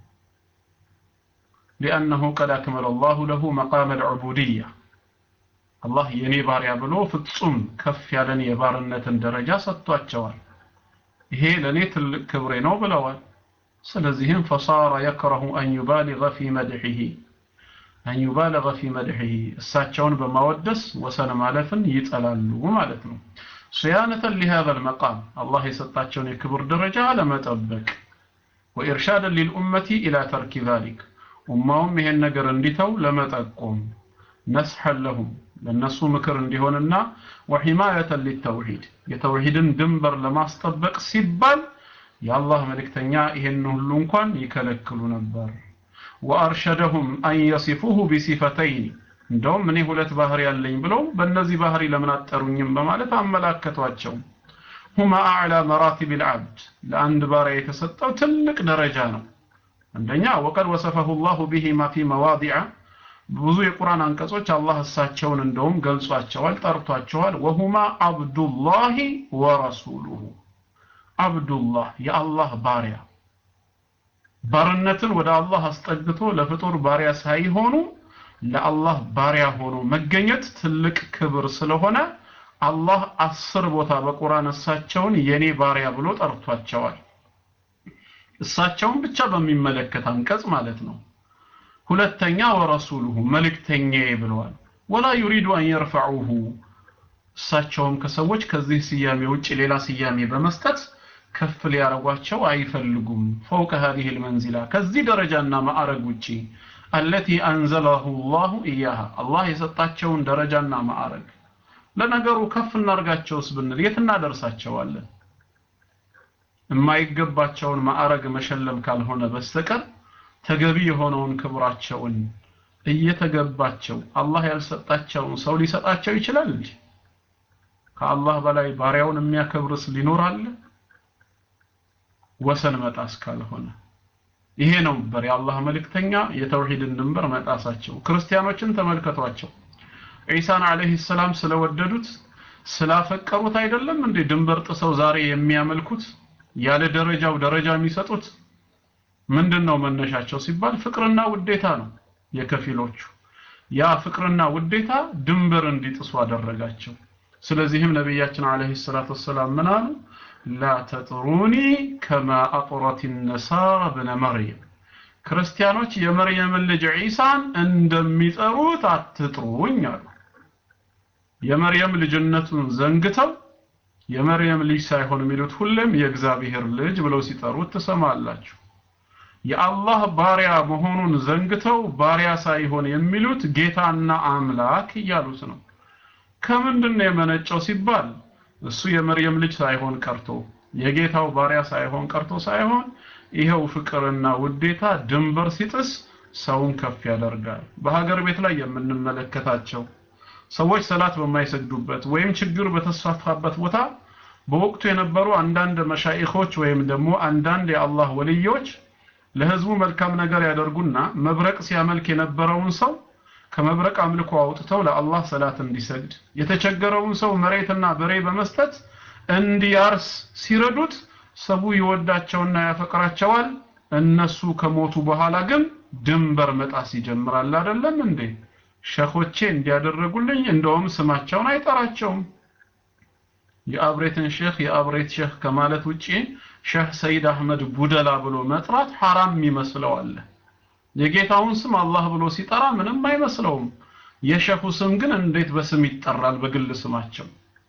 لأنه قد أكمل الله له مقام العبودية الله የኔ ባሪያ ብሎ ፍጹም ከፍ ያለን የባርነትን ደረጃ ሰጥቷቸዋል ይሄ ለኔ ትልቅ ክብሬ ነው ብለዋል ስለዚህም فصار يكره أن يبالغ في مدحه أن يبالغ في مدحه እሳቸውን በማወደስ ወሰን ማለፍን ይጠላሉ ማለት ነው صيانة لهذا المقام الله يسطاቸውን የክብር ደረጃ ለመጠበቅ وإرشادا للأمة إلى ترك ذلك ኡማውም ይሄን ነገር እንዲተው ለመጠቆም ነስሐን ለሁም ለነሱ ምክር እንዲሆንና ወሂማየተን ሊተውሂድ የተውሂድን ድንበር ለማስጠበቅ ሲባል የአላህ መልእክተኛ ይሄን ሁሉ እንኳን ይከለክሉ ነበር ወአርሸደሁም አን የሲፉሁ ቢሲፈተይን እንደውም እኔ ሁለት ባህሪ ያለኝ ብለው በእነዚህ ባህሪ ለምን አጠሩኝም በማለት አመላከቷቸው ሁማ አዕላ መራቲብ ልዓብድ ለአንድ ባሪያ የተሰጠው ትልቅ ደረጃ ነው አንደኛ ወቀድ ወሰፈሁ ላሁ ቢሂማ ፊ መዋዲዐ ብዙ የቁርአን አንቀጾች አላህ እሳቸውን እንደውም ገልጿቸዋል ጠርቷቸዋል ወሁማ አብዱላሂ ወረሱሉሁ አብዱላህ የአላህ ባሪያ ባርነትን ወደ አላህ አስጠግቶ ለፍጡር ባሪያ ሳይሆኑ ለአላህ ባሪያ ሆኖ መገኘት ትልቅ ክብር ስለሆነ አላህ አስር ቦታ በቁርአን እሳቸውን የኔ ባሪያ ብሎ ጠርቷቸዋል እሳቸውን ብቻ በሚመለከት አንቀጽ ማለት ነው ሁለተኛ ወረሱሉሁ መልእክተኛዬ ብለዋል ወላ ዩሪዱ አን የርፈዑሁ እሳቸውም ከሰዎች ከዚህ ስያሜ ውጭ ሌላ ስያሜ በመስጠት ከፍ ሊያረጓቸው አይፈልጉም ፈውቀ هذه المنزلة ከዚህ ደረጃና ማዕረግ ውጪ التي أنزله الله إياها الله የሰጣቸውን ደረጃና ማዕረግ ለነገሩ ከፍ እናርጋቸውስ ብንል የት እናደርሳቸዋለን የማይገባቸውን ማዕረግ መሸለም ካልሆነ በስተቀር ተገቢ የሆነውን ክብራቸውን እየተገባቸው አላህ ያልሰጣቸውን ሰው ሊሰጣቸው ይችላል እንጂ ከአላህ በላይ ባሪያውን የሚያከብርስ ሊኖር አለ? ወሰን መጣስ ካልሆነ ይሄ ነው ነበር የአላህ መልእክተኛ የተውሂድን ድንበር መጣሳቸው። ክርስቲያኖችን ተመልከቷቸው። ዒሳን አለይሂ ሰላም ስለወደዱት ስላፈቀሩት አይደለም እንዴ ድንበር ጥሰው ዛሬ የሚያመልኩት ያለ ደረጃው ደረጃ የሚሰጡት ምንድን ነው መነሻቸው ሲባል ፍቅርና ውዴታ ነው የከፊሎቹ ያ ፍቅርና ውዴታ ድንበር እንዲጥሱ አደረጋቸው ስለዚህም ነቢያችን አለይሂ ሰላቱ ወሰላም ምን አሉ ላ ተጥሩኒ ከማ አጥረት ነሳራ ብነ መርየም ክርስቲያኖች የመርየምን ልጅ ዒሳን እንደሚጠሩት አትጥሩኝ አሉ የመርየም ልጅነቱን ዘንግተው የመርየም ልጅ ሳይሆን የሚሉት ሁሌም የእግዚአብሔር ልጅ ብለው ሲጠሩት ትሰማላችሁ የአላህ ባሪያ መሆኑን ዘንግተው ባሪያ ሳይሆን የሚሉት ጌታና አምላክ እያሉት ነው ከምንድን ነው የመነጨው ሲባል እሱ የመርየም ልጅ ሳይሆን ቀርቶ የጌታው ባሪያ ሳይሆን ቀርቶ ሳይሆን ይኸው ፍቅርና ውዴታ ድንበር ሲጥስ ሰውን ከፍ ያደርጋል በሀገር ቤት ላይ የምንመለከታቸው ሰዎች ሰላት በማይሰግዱበት ወይም ችግር በተስፋፋበት ቦታ በወቅቱ የነበሩ አንዳንድ መሻይኾች ወይም ደግሞ አንዳንድ የአላህ ወልዮች ለህዝቡ መልካም ነገር ያደርጉና መብረቅ ሲያመልክ የነበረውን ሰው ከመብረቅ አምልኮ አውጥተው ለአላህ ሰላት እንዲሰግድ የተቸገረውን ሰው መሬትና በሬ በመስጠት እንዲያርስ ሲረዱት ሰው ይወዳቸውና ያፈቅራቸዋል እነሱ ከሞቱ በኋላ ግን ድንበር መጣስ ይጀምራል አይደለም እንዴ ሸኾቼ እንዲያደረጉልኝ እንደውም ስማቸውን አይጠራቸውም የአብሬትን ሼክ የአብሬት ሼክ ከማለት ውጪ ሼህ ሰይድ አህመድ ቡደላ ብሎ መጥራት ሐራም ይመስለዋል የጌታውን ስም አላህ ብሎ ሲጠራ ምንም አይመስለውም የሸኹ ስም ግን እንዴት በስም ይጠራል በግል ስማቸው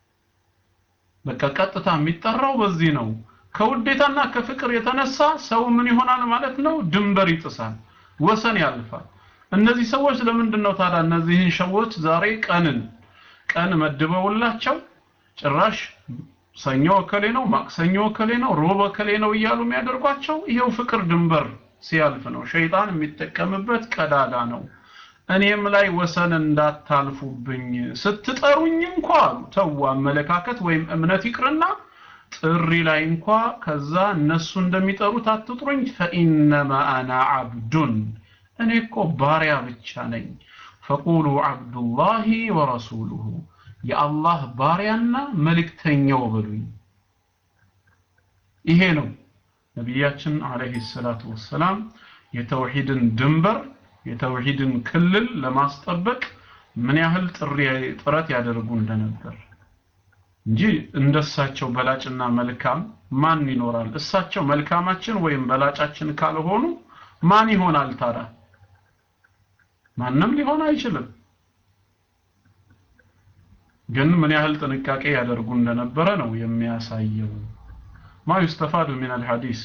በቃ ቀጥታ የሚጠራው በዚህ ነው ከውዴታና ከፍቅር የተነሳ ሰው ምን ይሆናል ማለት ነው ድንበር ይጥሳል ወሰን ያልፋል እነዚህ ሰዎች ለምንድን ነው ታዲያ እነዚህን ሰዎች ዛሬ ቀንን ቀን መድበውላቸው ጭራሽ ሰኞ እከሌ ነው ማክሰኞ እከሌ ነው ሮብ እከሌ ነው እያሉ የሚያደርጓቸው ይሄው ፍቅር ድንበር ሲያልፍ ነው ሸይጣን የሚጠቀምበት ቀዳዳ ነው እኔም ላይ ወሰን እንዳታልፉብኝ ስትጠሩኝ እንኳ ተው አመለካከት ወይም እምነት ይቅርና ጥሪ ላይ እንኳ ከዛ እነሱ እንደሚጠሩት አትጥሩኝ ፈኢነማ አና አብዱን እኔ እኮ ባሪያ ብቻ ነኝ ፈቁሉ አብዱላሂ ወረሱሉሁ የአላህ ባሪያና መልእክተኛው በሉኝ ይሄ ነው ነቢያችን አለይሂ ሰላቱ ወሰላም የተውሂድን ድንበር የተውሂድን ክልል ለማስጠበቅ ምን ያህል ጥሪ ጥረት ያደርጉ እንደነበር እንጂ እንደሳቸው በላጭና መልካም ማን ይኖራል እሳቸው መልካማችን ወይም በላጫችን ካልሆኑ ማን ይሆናል ታዲያ ማንም ሊሆን አይችልም ግን ምን ያህል ጥንቃቄ ያደርጉ እንደነበረ ነው የሚያሳየው ማ ዩስተፋዱ ሚን አልሐዲስ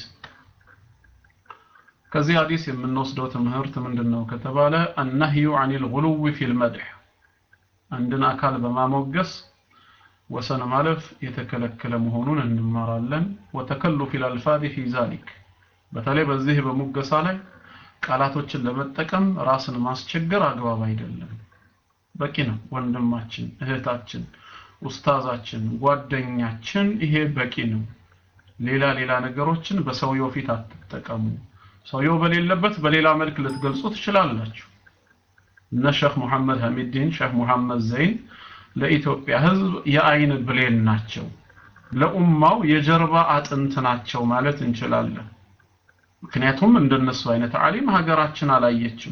ከዚህ ሐዲስ የምንወስደው ትምህርት ምንድነው ከተባለ አነህዩ አኒል ጉሉዊ ፊል መድህ አንድን አካል በማሞገስ ወሰን ማለፍ የተከለከለ መሆኑን እንማራለን ወተከሉፍ አልፋዚ ፊ ዛሊክ በተለይ በዚህ በሙገሳ ላይ ቃላቶችን ለመጠቀም ራስን ማስቸገር አግባብ አይደለም በቂ ነው ወንድማችን እህታችን ኡስታዛችን ጓደኛችን ይሄ በቂ ነው ሌላ ሌላ ነገሮችን በሰውየው ፊት አትጠቀሙ ሰውየው በሌለበት በሌላ መልክ ልትገልጹ ትችላላችሁ እነ ሼክ ሙሐመድ ሐሚድን ሼክ ሙሐመድ ዘይን ለኢትዮጵያ ህዝብ የአይን ብሌን ናቸው ለኡማው የጀርባ አጥንት ናቸው ማለት እንችላለን ምክንያቱም እንደነሱ አይነት ዓሊም ሀገራችን አላየችም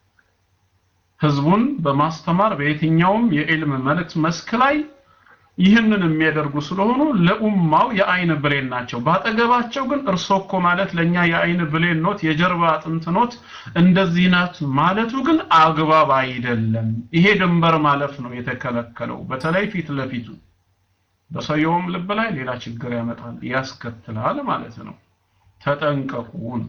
ህዝቡን በማስተማር በየትኛውም የዕልም መልእክት መስክ ላይ ይህንን የሚያደርጉ ስለሆኑ ለኡማው የአይን ብሌን ናቸው ባጠገባቸው ግን እርሶ እኮ ማለት ለኛ የአይን ብሌን ኖት የጀርባ አጥንት ኖት እንደዚህ ናት ማለቱ ግን አግባብ አይደለም ይሄ ድንበር ማለፍ ነው የተከለከለው በተለይ ፊት ለፊቱ በሰውየውም ልብ ላይ ሌላ ችግር ያመጣል ያስከትላል ማለት ነው ተጠንቀቁን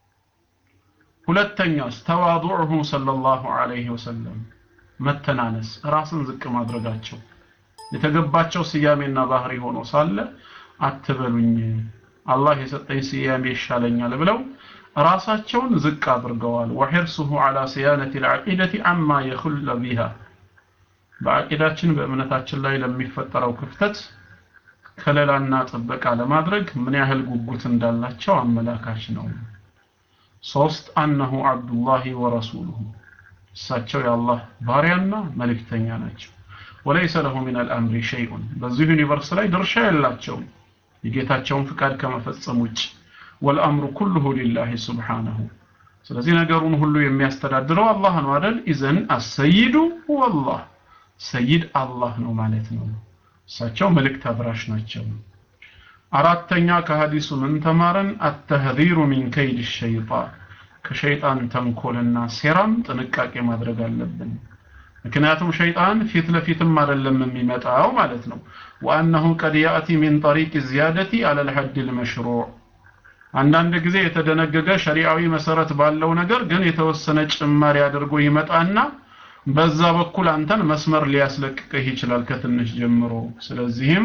ሁለተኛስ ተዋዱዑሁ ሰለላሁ ዐለይሂ ወሰለም መተናነስ ራስን ዝቅ ማድረጋቸው የተገባቸው ስያሜና ባህሪ ሆኖ ሳለ አትበሉኝ አላህ የሰጠኝ ስያሜ ይሻለኛል ብለው ራሳቸውን ዝቅ አድርገዋል ወሒርሱሁ ዐላ ሲያነቲ ልዓቂደቲ አማ የኹለ ቢሃ በአቂዳችን በእምነታችን ላይ ለሚፈጠረው ክፍተት ከለላና ጥበቃ ለማድረግ ምን ያህል ጉጉት እንዳላቸው አመላካች ነው። ሶስት አነሁ አብዱላሂ ወረሱሉሁ እሳቸው የአላህ ባሪያና መልእክተኛ ናቸው። ወለይሰ ለሁ ሚን አልአምሪ ሸይኡን በዚህ ዩኒቨርስ ላይ ድርሻ የላቸውም የጌታቸውን ፍቃድ ከመፈጸም ውጭ ወልአምሩ ኩሉሁ ሊላሂ ሱብሓነሁ ስለዚህ ነገሩን ሁሉ የሚያስተዳድረው አላህ ነው አይደል ኢዘን አሰይዱ ወላህ ሰይድ አላህ ነው ማለት ነው እሳቸው መልእክት አብራሽ ናቸው አራተኛ ከሐዲሱ ምን ተማረን አተህዚሩ ሚን ከይድ ሸይጣን ከሸይጣን ተንኮልና ሴራም ጥንቃቄ ማድረግ አለብን ምክንያቱም ሸይጣን ፊት ለፊትም አይደለም የሚመጣው ማለት ነው ወአነሁ ቀድ ያእቲ ሚን ጠሪቅ ዚያደቲ አለል ሐድ ልመሽሩዕ አንዳንድ ጊዜ የተደነገገ ሸሪዓዊ መሰረት ባለው ነገር ግን የተወሰነ ጭማሪ አድርጎ ይመጣና በዛ በኩል አንተን መስመር ሊያስለቅቅህ ይችላል ከትንሽ ጀምሮ ስለዚህም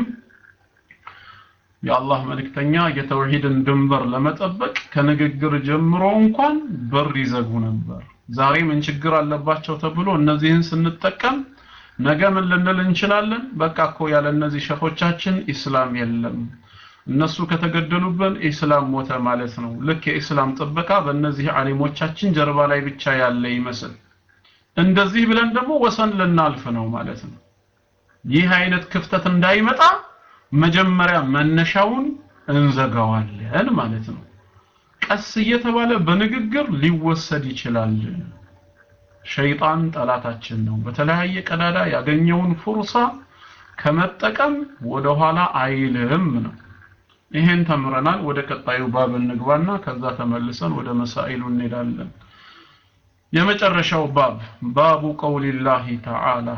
የአላህ መልእክተኛ የተውሂድን ድንበር ለመጠበቅ ከንግግር ጀምሮ እንኳን በር ይዘጉ ነበር ዛሬ ምን ችግር አለባቸው ተብሎ እነዚህን ስንጠቀም ነገ ምን ልንል እንችላለን በቃ እኮ ያለ እነዚህ ሸኾቻችን ኢስላም የለም እነሱ ከተገደሉብን ኢስላም ሞተ ማለት ነው ልክ የኢስላም ጥበቃ በእነዚህ አሊሞቻችን ጀርባ ላይ ብቻ ያለ ይመስል እንደዚህ ብለን ደግሞ ወሰን ልናልፍ ነው ማለት ነው ይህ አይነት ክፍተት እንዳይመጣ መጀመሪያ መነሻውን እንዘጋዋለን ማለት ነው ቀስ እየተባለ በንግግር ሊወሰድ ይችላል ሸይጣን ጠላታችን ነው በተለያየ ቀዳዳ ያገኘውን ፉርሳ ከመጠቀም ወደኋላ አይልም ነው ይሄን ተምረናል ወደ ቀጣዩ ባብ እንግባና ከዛ ተመልሰን ወደ መሳኢሉ እንሄዳለን የመጨረሻው ባብ ባቡ ቀውሊላሂ ተዓላ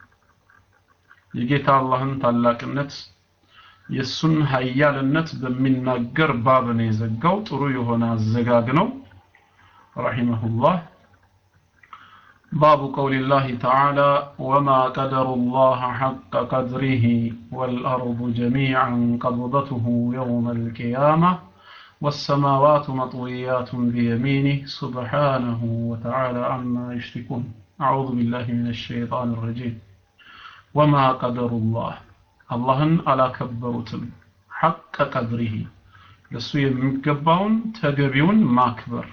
የጌታ አላህን ታላቅነት የሱን ሀያልነት በሚናገር ባብ ነው የዘጋው ጥሩ የሆነ አዘጋግ ነው ረሂመሁላህ باب قول الله تعالى وما قدر الله حق قدره والأرض جميعا قبضته يوم القيامة والسماوات مطويات بيمينه سبحانه وتعالى عما يشركون أعوذ بالله من الشيطان الرجيم وما قدر الله اللهن على كبرتم حق قدره ለሱ የሚገባውን ተገቢውን ማክበር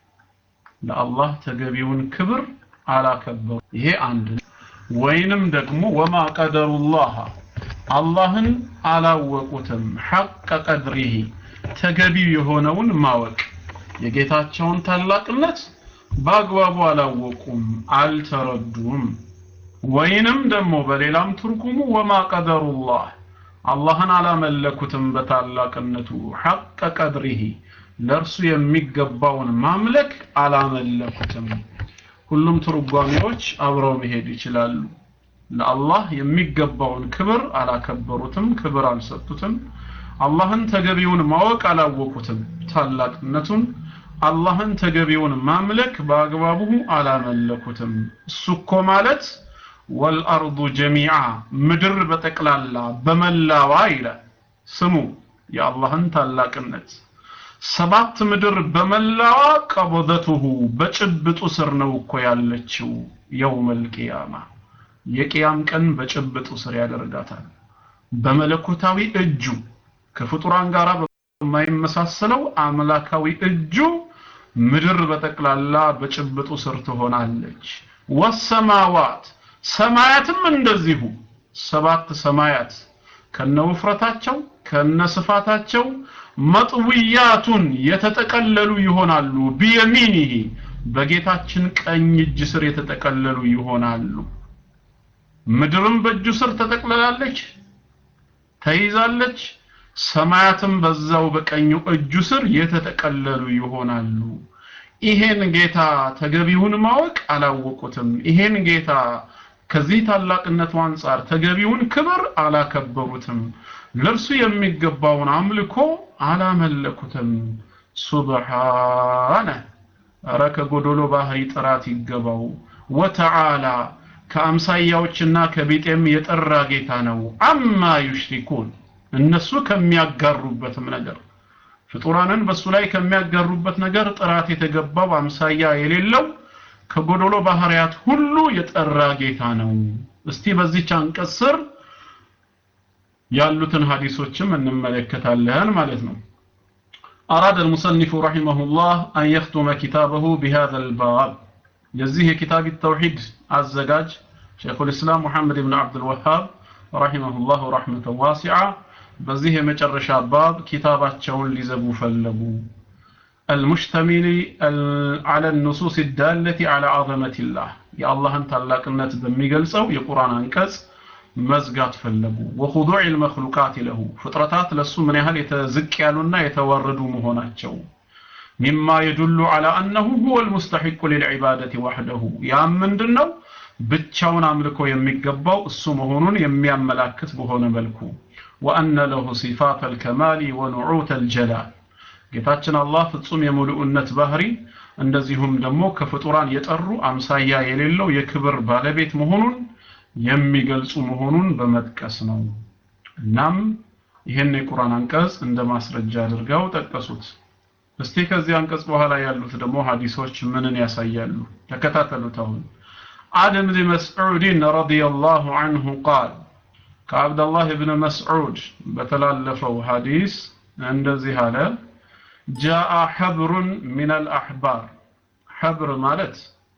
ለአላህ ተገቢውን ክብር አላከበሩ ይሄ አንድ ወይንም ደግሞ ወማ ቀደሩላህ አላህን አላወቁትም ሐቀ ቀድሪሂ ተገቢው የሆነውን ማወቅ የጌታቸውን ታላቅነት በአግባቡ አላወቁም አልተረዱም ወይንም ደግሞ በሌላም ትርጉሙ ወማ ቀደሩላህ አላህን አላመለኩትም በታላቅነቱ ሐቀ ቀድሪሂ ለእርሱ የሚገባውን ማምለክ አላመለኩትም ሁሉም ትርጓሜዎች አብረው መሄድ ይችላሉ ለአላህ የሚገባውን ክብር አላከበሩትም ክብር አልሰጡትም አላህን ተገቢውን ማወቅ አላወቁትም ታላቅነቱን አላህን ተገቢውን ማምለክ በአግባቡ አላመለኩትም እሱ እኮ ማለት ወልአርዱ ጀሚዓ ምድር በጠቅላላ በመላዋ ይላል ስሙ የአላህን ታላቅነት ሰባት ምድር በመላዋ ቀበደቱሁ በጭብጡ ስር ነው እኮ ያለችው የውመል ቂያማ የቂያም ቀን በጭብጡ ስር ያደርጋታል በመለኮታዊ እጁ ከፍጡራን ጋር በማይመሳሰለው አምላካዊ እጁ ምድር በጠቅላላ በጭብጡ ስር ትሆናለች ወሰማዋት ሰማያትም እንደዚሁ ሰባት ሰማያት ከነውፍረታቸው ከነስፋታቸው መጥውያቱን የተጠቀለሉ ይሆናሉ ቢየሚኒሂ በጌታችን ቀኝ እጅ ስር የተጠቀለሉ ይሆናሉ ምድርም በእጁ ስር ተጠቅልላለች ተይዛለች ሰማያትም በዛው በቀኙ እጁ ስር የተጠቀለሉ ይሆናሉ ይሄን ጌታ ተገቢውን ማወቅ አላወቁትም ይሄን ጌታ ከዚህ ታላቅነቱ አንጻር ተገቢውን ክብር አላከበሩትም ለእርሱ የሚገባውን አምልኮ አላመለኩትም ሱብሓነ ኧረ ከጎዶሎ ባህሪ ጥራት ይገባው ወተዓላ ከአምሳያዎችና ከቢጤም የጠራ ጌታ ነው አማ ዩሽሪኩን እነሱ ከሚያጋሩበትም ነገር ፍጡራንን በሱ ላይ ከሚያጋሩበት ነገር ጥራት የተገባው አምሳያ የሌለው ከጎዶሎ ባህሪያት ሁሉ የጠራ ጌታ ነው እስቲ በዚች አንቀጽ ስር ያሉትን ሐዲሶችም እንመለከታለን ማለት ነው أراد المصنف رحمه الله أن يختم كتابه بهذا الباب يزيه كتاب التوحيد الزجاج شيخ الإسلام محمد بن عبد الوهاب رحمه الله رحمة واسعة بزيه مجرش باب كتابات شون لزبو فلبو المشتمل على النصوص الدالة على عظمة الله يا الله أنت لك النت بميقلسو يقرآن أنكس መዝጋት ፈለጉ ወኹዱዕ ልመክሉቃት ለሁ ፍጥረታት ለሱ ምን ያህል የተዝቅ ያሉና የተዋረዱ መሆናቸው ሚማ የዱሉ ዐላ አነሁ ሁወ ልሙስተሒቁ ልልዕባደት ዋሕደሁ ያም ምንድን ነው ብቻውን አምልኮ የሚገባው እሱ መሆኑን የሚያመላክት በሆነ መልኩ ወአነ ለሁ ሲፋት አልከማሊ ወኑዑት አልጀላል ጌታችን አላህ ፍጹም የሙሉእነት ባህሪ እንደዚሁም ደግሞ ከፍጡራን የጠሩ አምሳያ የሌለው የክብር ባለቤት መሆኑን የሚገልጹ መሆኑን በመጥቀስ ነው እናም ይህን የቁርአን አንቀጽ እንደ ማስረጃ አድርገው ጠቀሱት እስቲ ከዚህ አንቀጽ በኋላ ያሉት ደግሞ ሐዲሶች ምንን ያሳያሉ ተከታተሉት አሁን عن ابن مسعود رضي الله عنه قال كعبد الله بن مسعود بتلالفوا حديث عند زهالة جاء حبر من الأحبار حبر مالت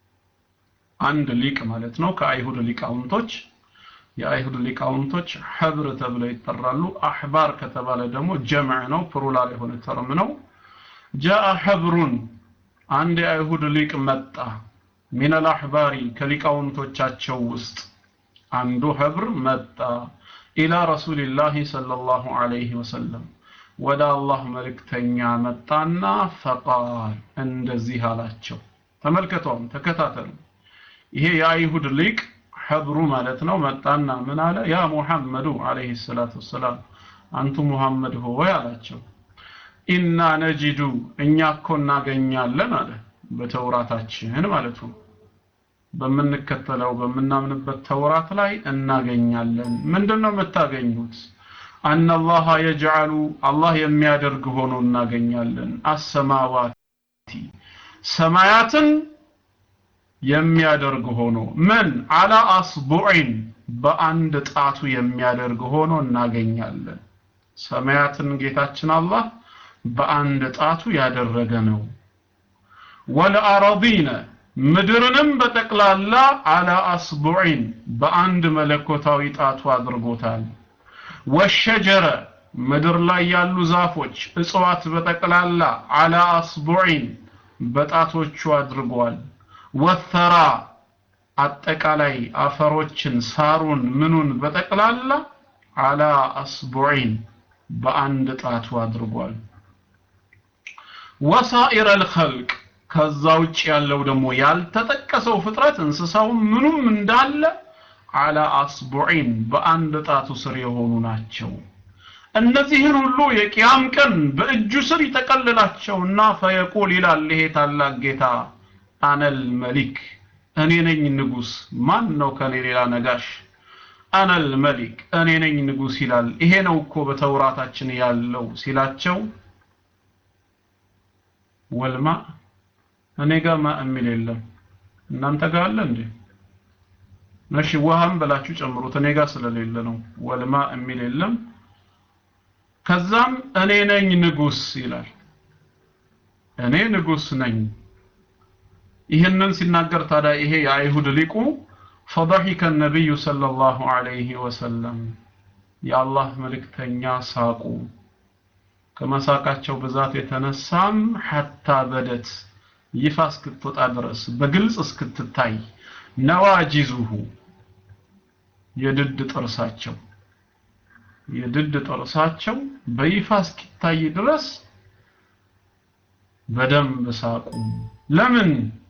አንድ ሊቅ ማለት ነው ከአይሁድ ሊቃውንቶች የአይሁድ ሊቃውንቶች ሐብር ተብለው ይጠራሉ አህባር ከተባለ ደግሞ ጀምዕ ነው ፕሉራል የሆነ ተርም ነው ጃአ ሐብሩን አንድ የአይሁድ ሊቅ መጣ ሚን አልአሕባሪ ከሊቃውንቶቻቸው ውስጥ አንዱ ሐብር መጣ ኢላ ረሱልላህ ሰለላሁ ዐለይሂ ወሰለም ወደ አላህ መልእክተኛ መጣና ፈቃል እንደዚህ አላቸው ተመልከቷም ተከታተሉ ይሄ የአይሁድ ሊቅ ሐብሩ ማለት ነው መጣና ምን አለ ያ ሙሐመዱ አለይሂ ሰላቱ ወሰላም አንቱ ሙሐመድ ሆይ አላቸው ኢና ነጂዱ እኛ እኮ እናገኛለን አለ በተውራታችን ማለቱ በምንከተለው በምናምንበት ተውራት ላይ እናገኛለን ምንድነው የምታገኙት አነላህ የጅዓሉ አላህ የሚያደርግ ሆኖ እናገኛለን አሰማዋቲ ሰማያትን የሚያደርግ ሆኖ ምን አላ አስቡዒን በአንድ ጣቱ የሚያደርግ ሆኖ እናገኛለን ሰማያትን ጌታችን አላህ በአንድ ጣቱ ያደረገ ነው ወለአረዲነ ምድርንም በጠቅላላ አላ አስቡዒን በአንድ መለኮታዊ ጣቱ አድርጎታል ወሸጀረ ምድር ላይ ያሉ ዛፎች እጽዋት በጠቅላላ አላ አስቡዒን በጣቶቹ አድርጓል ወተራ አጠቃላይ አፈሮችን ሳሩን ምኑን በጠቅላላ አላ አስቡዒን በአንድ ጣቱ አድርጓል ወሳኢረ ልኸልቅ ከዛ ውጭ ያለው ደግሞ ያልተጠቀሰው ፍጥረት እንስሳው ምኑም እንዳለ አላ አስቡዒን በአንድ ጣቱ ስር የሆኑ ናቸው እነዚህን ሁሉ የቅያም ቀን በእጁ ስር ይጠቀልላቸውና ፈየቁል ይላል ይሄ ታላቅ ጌታ አነል መሊክ እኔ ነኝ ንጉስ ማን ነው ከኔ ሌላ ነጋሽ አነል መሊክ እኔ ነኝ ንጉስ ይላል ይሄ ነው እኮ በተውራታችን ያለው ሲላቸው ወልማ እኔ ጋር ማ የሚል የለም እናንተ ጋር አለ እንዴ እሺ ውሃም ብላችሁ ጨምሩት እኔ ጋር ስለሌለ ነው ወልማ የሚል የለም ከዛም እኔ ነኝ ንጉስ ይላል እኔ ንጉስ ነኝ ይህንን ሲናገር ታዲያ ይሄ የአይሁድ ሊቁ ፈضحك النبي صلى الله عليه وسلم የአላህ መልእክተኛ ሳቁ ከመሳቃቸው ብዛት የተነሳም ሐታ በደት ይፋ እስክትወጣ ድረስ በግልጽ እስክትታይ ነዋጂዙሁ የድድ ጥርሳቸው የድድ ጥርሳቸው በይፋ እስኪታይ ድረስ በደንብ ሳቁ ለምን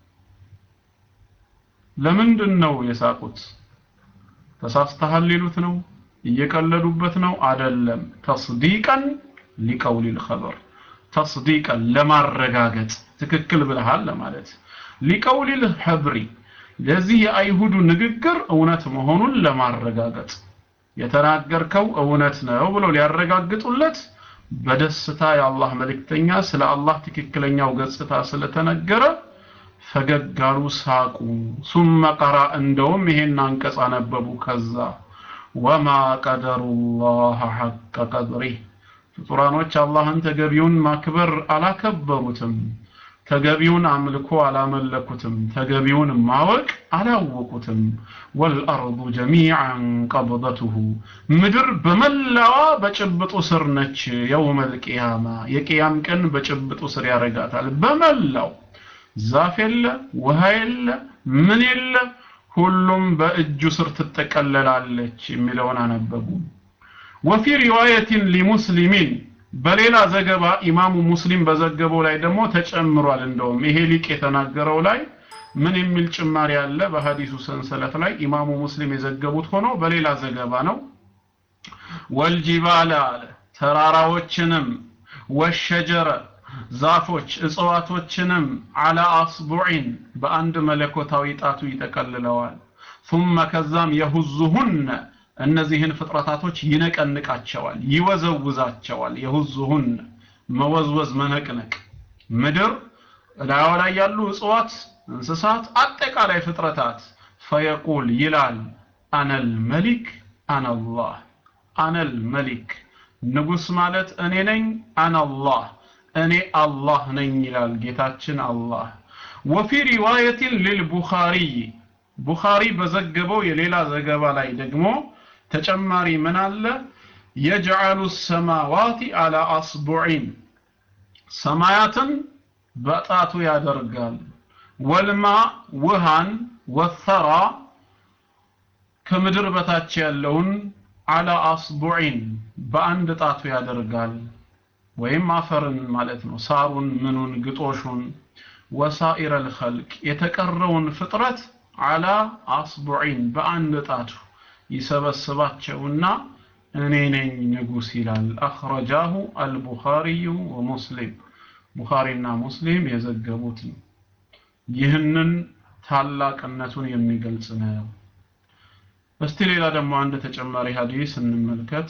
ለምንድን ነው የሳቁት ተሳስተሃል ሊሉት ነው እየቀለዱበት ነው አደለም ተስዲቀን ሊቀውል الخبر ተስዲቀን ለማረጋገጥ ትክክል ብለሃል ለማለት ሊቀውል الحبሪ ለዚህ የአይሁዱ ንግግር እውነት መሆኑን ለማረጋገጥ የተናገርከው እውነት ነው ብለው ሊያረጋግጡለት በደስታ የአላህ መልእክተኛ ስለ አላህ ትክክለኛው ገጽታ ስለተነገረ ፈገግ አሉ ሳቁ ሱመ ቀራ እንደውም ይሄን አንቀጽ አነበቡ ከዛ ወማ ቀደሩላህ ሐቀ ቀድሪህ ፍጡራኖች አላህን ተገቢውን ማክበር አላከበሩትም ተገቢውን አምልኮ አላመለኩትም ተገቢውን ማወቅ አላወቁትም ወልአርዱ ጀሚዓን ቀብደቱሁ ምድር በመላዋ በጭብጡ ስር ነች የውመል ቂያማ የቅያም ቀን በጭብጡ ስር ያረጋታል በመላው ዛፍ የለ ውሃ የለ ምን የለ ሁሉም በእጁ ስር ትጠቀለላለች የሚለውን አነበቡ ወፊ ሪዋየትን ሊሙስሊሚን በሌላ ዘገባ ኢማሙ ሙስሊም በዘገበው ላይ ደግሞ ተጨምሯል እንደውም ይሄ ሊቅ የተናገረው ላይ ምን የሚል ጭማሪ አለ በሐዲሱ ሰንሰለት ላይ ኢማሙ ሙስሊም የዘገቡት ሆኖ በሌላ ዘገባ ነው ወልጂባለ አለ ተራራዎችንም ወሸጀረ ዛፎች እጽዋቶችንም አላ አስቡዒን በአንድ መለኮታዊ ጣቱ ይጠቀልለዋል ثم ከዛም የሁዙሁነ እነዚህን ፍጥረታቶች ይነቀንቃቸዋል ይወዘውዛቸዋል የሁዙሁን መወዝወዝ መነቅነቅ ምድር ላዩ ላይ ያሉ እጽዋት እንስሳት አጠቃላይ ፍጥረታት ፈየቁል ይላል አነል መሊክ አነላህ አነል መሊክ ንጉስ ማለት እኔ ነኝ አነላህ እኔ አላህ ነኝ ይላል ጌታችን አላህ ወፊ ሪዋየትን ልልቡኻሪይ ቡኻሪ በዘገበው የሌላ ዘገባ ላይ ደግሞ ተጨማሪ ምን አለ የጅዓሉ ሰማዋቲ አላ አስቡዒን ሰማያትን በጣቱ ያደርጋል ወልማ ውሃን ወተራ ከምድር በታች ያለውን አላ አስቡዒን በአንድ ጣቱ ያደርጋል ወይም አፈርን ማለት ነው ሳሩን ምኑን ግጦሹን ወሳኢረ ልኸልቅ የተቀረውን ፍጥረት አላ አስቡዒን በአንድ ጣቱ ይሰበስባቸውና እኔ ነኝ ንጉስ ይላል አኽረጃሁ አልቡኻሪዩ ወሙስሊም ቡኻሪና ሙስሊም የዘገቡት ነው ይህንን ታላቅነቱን የሚገልጽ ነው እስቲ ሌላ ደግሞ አንድ ተጨማሪ ሀዲስ እንመልከት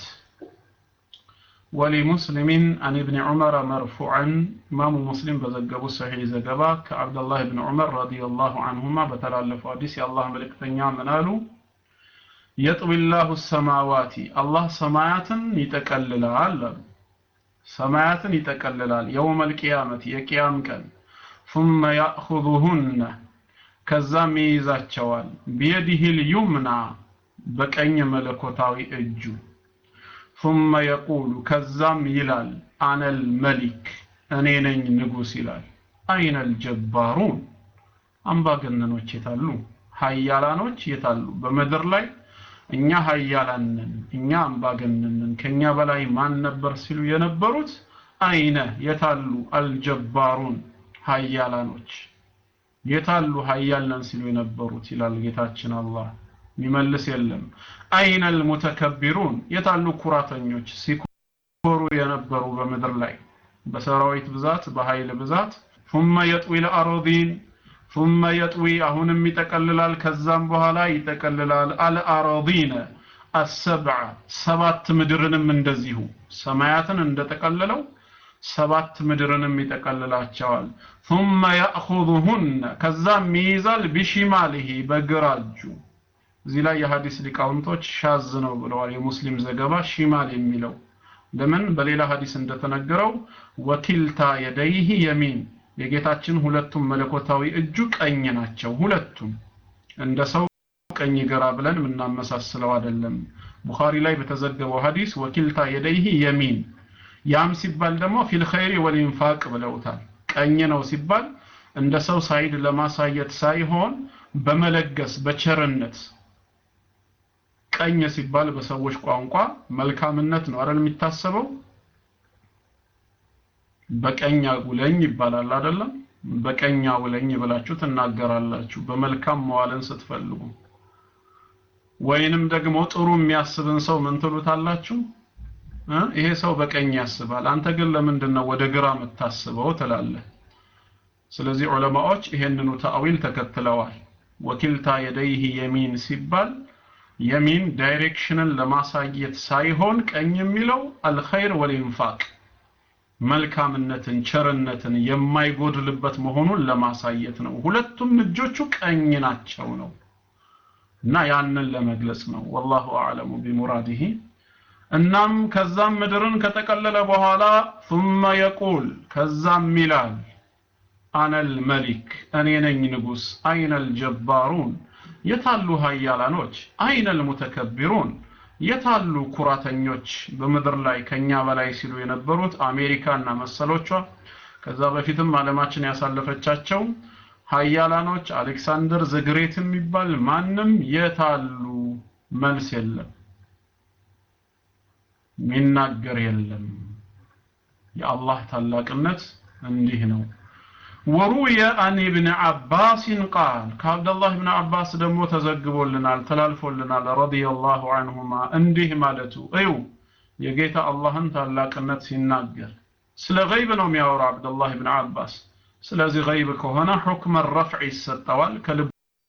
ولمسلم عن ابن عمر مرفوعا إمام مسلم بزقبو صحيح زقبا كعبد الله بن عمر رضي الله عنهما بتلالف حديث يا الله ملك تنيا منالو يطوي الله السماوات الله سمايات يتكللال سمايات يتكللال يوم القيامة يقيام كان ثم يأخذهن ከዛም ይይዛቸዋል ቢየዲህ ልዩምና በቀኝ መለኮታዊ እጁ ثم يقول ከዛም ይላል አነ الملك እኔ ነኝ ንጉስ ይላል አይነ الجبارون አምባገነኖች የታሉ ሀያላኖች የታሉ በምድር ላይ እኛ ሀያላን ነን እኛ አምባገነን ነን ከኛ በላይ ማን ነበር ሲሉ የነበሩት አይነ የታሉ አልጀባሩን ሀያላኖች የታሉ ሀያል ነን ሲሉ የነበሩት ይላል ጌታችን አላህ የሚመልስ የለም አይነ አልሙተከቢሩን የታሉ ኩራተኞች ሲኮሩ የነበሩ በምድር ላይ በሰራዊት ብዛት በኃይል ብዛት ثم يطوي الأراضين ثم يطوي አሁንም ይጠቀልላል ከዛም በኋላ ይጠቀልላል አልአራዲነ አሰብዐ ሰባት ምድርንም እንደዚሁ ሰማያትን እንደጠቀለለው ሰባት ምድርንም ይጠቀልላቸዋል ثم يأخذهن ከዛም ይይዛል ቢሽማሊሂ በግራ እጁ እዚህ ላይ የሐዲስ ሊቃውንቶች ሻዝ ነው ብለዋል የሙስሊም ዘገባ ሺማል የሚለው ለምን በሌላ ሐዲስ እንደተነገረው ወኪልታ የደይህ የሚን የጌታችን ሁለቱም መለኮታዊ እጁ ቀኝ ናቸው ሁለቱም እንደ ሰው ቀኝ ግራ ብለን የምናመሳስለው አይደለም ቡኻሪ ላይ በተዘገበው ሐዲስ ወኪልታ የደይህ የሚን ያም ሲባል ደግሞ ፊል ኸይሪ ወልኢንፋቅ ብለውታል ቀኝ ነው ሲባል እንደ ሰው ሳይድ ለማሳየት ሳይሆን በመለገስ በቸርነት ቀኝ ሲባል በሰዎች ቋንቋ መልካምነት ነው አይደል የሚታሰበው በቀኝ አጉለኝ ይባላል አይደለም በቀኝ አጉለኝ ብላችሁ ትናገራላችሁ በመልካም መዋልን ስትፈልጉ ወይንም ደግሞ ጥሩ የሚያስብን ሰው ምን ትሉታላችሁ ይሄ ሰው በቀኝ ያስባል አንተ ግን ለምንድን ነው ወደ ግራ የምታስበው ትላለህ ስለዚህ ዑለማዎች ይሄንኑ ተአዊል ተከትለዋል ወኪልታ የደይህ የሚን ሲባል የሚን ዳይሬክሽንን ለማሳየት ሳይሆን ቀኝ የሚለው አልኸይር ወልኢንፋቅ መልካምነትን ቸርነትን የማይጎድልበት መሆኑን ለማሳየት ነው ሁለቱም እጆቹ ቀኝ ናቸው ነው እና ያንን ለመግለጽ ነው ወላሁ አዕለሙ ቢሙራዲሂ እናም ከዛም ምድርን ከጠቀለለ በኋላ ثم يقول ከዛም ይላል አነል መሊክ እኔ ነኝ ንጉስ አይነል ጀባሩን የታሉ ሀያላኖች አይነል ሙተከቢሩን የታሉ ኩራተኞች በምድር ላይ ከኛ በላይ ሲሉ የነበሩት አሜሪካና መሰሎቿ ከዛ በፊትም ዓለማችን ያሳለፈቻቸው ሀያላኖች አሌክሳንደር ዘግሬት የሚባል ማንም የታሉ መልስ የለም ሚናገር የለም የአላህ ታላቅነት እንዲህ ነው ወሩየ አን ኢብን አባስን ቃል ከአብደላህ ብን አባስ ደግሞ ተዘግቦልናል ተላልፎልናል ረዲየላሁ አንሁማ እንዲህ ማለቱ እዩ የጌታ አላህን ታላቅነት ሲናገር ስለ ገይብ ነው የሚያወራ አብደላህ ብን አባስ ስለዚህ ገይብ ከሆነ ሑክመ ረፍዕ ይሰጠዋል ከልብ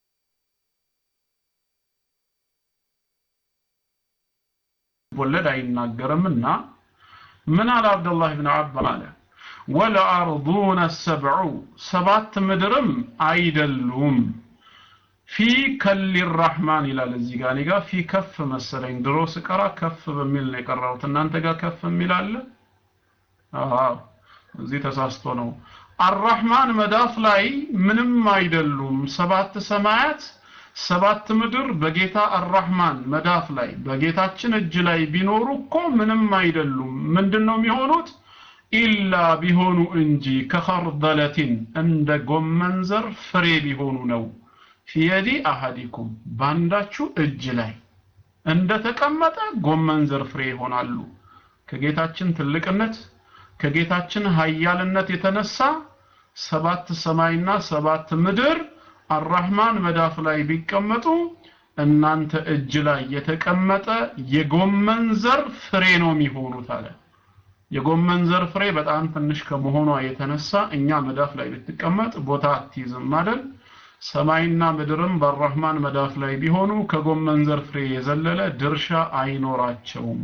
ወለድ አይናገርምና ምን አለ አብደላህ ብን አባስ አለ ወለአርዱነ ሰብዑ ሰባት ምድርም አይደሉም ፊ ከሊ ራህማን ይላል እዚህ ጋር እኔ ጋር ፊ ከፍ መሰለኝ ድሮ ስቀራ ከፍ በሚል ነው የቀራሁት እናንተ ጋር ከፍ የሚል አለ አዎ እዚህ ተሳስቶ ነው አራህማን መዳፍ ላይ ምንም አይደሉም ሰባት ሰማያት ሰባት ምድር በጌታ አራህማን መዳፍ ላይ በጌታችን እጅ ላይ ቢኖሩ እኮ ምንም አይደሉም ምንድነው የሚሆኑት ኢላ ቢሆኑ እንጂ ከኸርደለቲን እንደ ጎመን ዘር ፍሬ ቢሆኑ ነው ፊየዲ አሃዲኩም ባንዳችሁ እጅ ላይ እንደተቀመጠ ጎመን ዘር ፍሬ ይሆናሉ ከጌታችን ትልቅነት ከጌታችን ሀያልነት የተነሳ ሰባት ሰማይና ሰባት ምድር አራህማን መዳፍ ላይ ቢቀመጡ እናንተ እጅ ላይ የተቀመጠ የጎመን ዘር ፍሬ ነው የሚሆኑት አለ የጎመን ዘር ፍሬ በጣም ትንሽ ከመሆኗ የተነሳ እኛ መዳፍ ላይ ብትቀመጥ ቦታ አትይዝም አይደል ሰማይና ምድርም በአራህማን መዳፍ ላይ ቢሆኑ ከጎመን ዘር ፍሬ የዘለለ ድርሻ አይኖራቸውም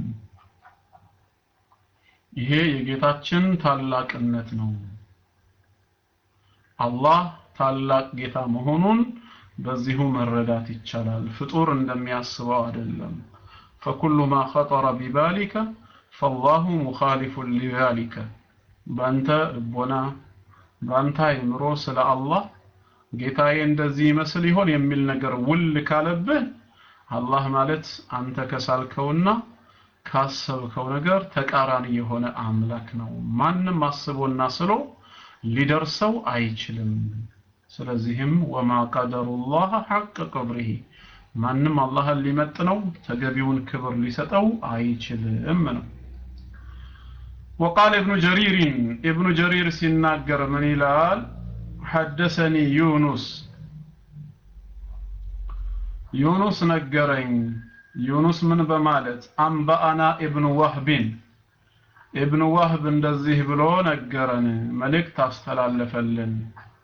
ይሄ የጌታችን ታላቅነት ነው አላህ ታላቅ ጌታ መሆኑን በዚሁ መረዳት ይቻላል ፍጡር እንደሚያስበው አይደለም فكل ما خطر ببالك فالله مخالف لذلك በአንተ ልቦና በአንተ አይምሮ ስለ አላህ ጌታዬ እንደዚህ ይመስል ይሆን የሚል ነገር ውል ካለብህ አላህ ማለት አንተ ከሳልከውና ካሰብከው ነገር ተቃራኒ የሆነ አምላክ ነው ማንም አስቦና ስሎ ሊደርሰው አይችልም ስለዚህም ወማ ቀደሩላህ ሐቅ ቅብሪሂ ማንም አላህን ሊመጥነው ተገቢውን ክብር ሊሰጠው አይችልም ነው وقال ابن جرير ابن جرير ሲናገር ምን ይላል حدثني يونس ዩኑስ ነገረኝ ዩኑስ ምን በማለት አንበአና ኢብኑ ወህቢን ኢብኑ ወህብ እንደዚህ ብሎ ነገረን መልእክት አስተላለፈልን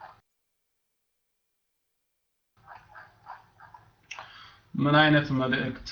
ምን አይነት መልእክት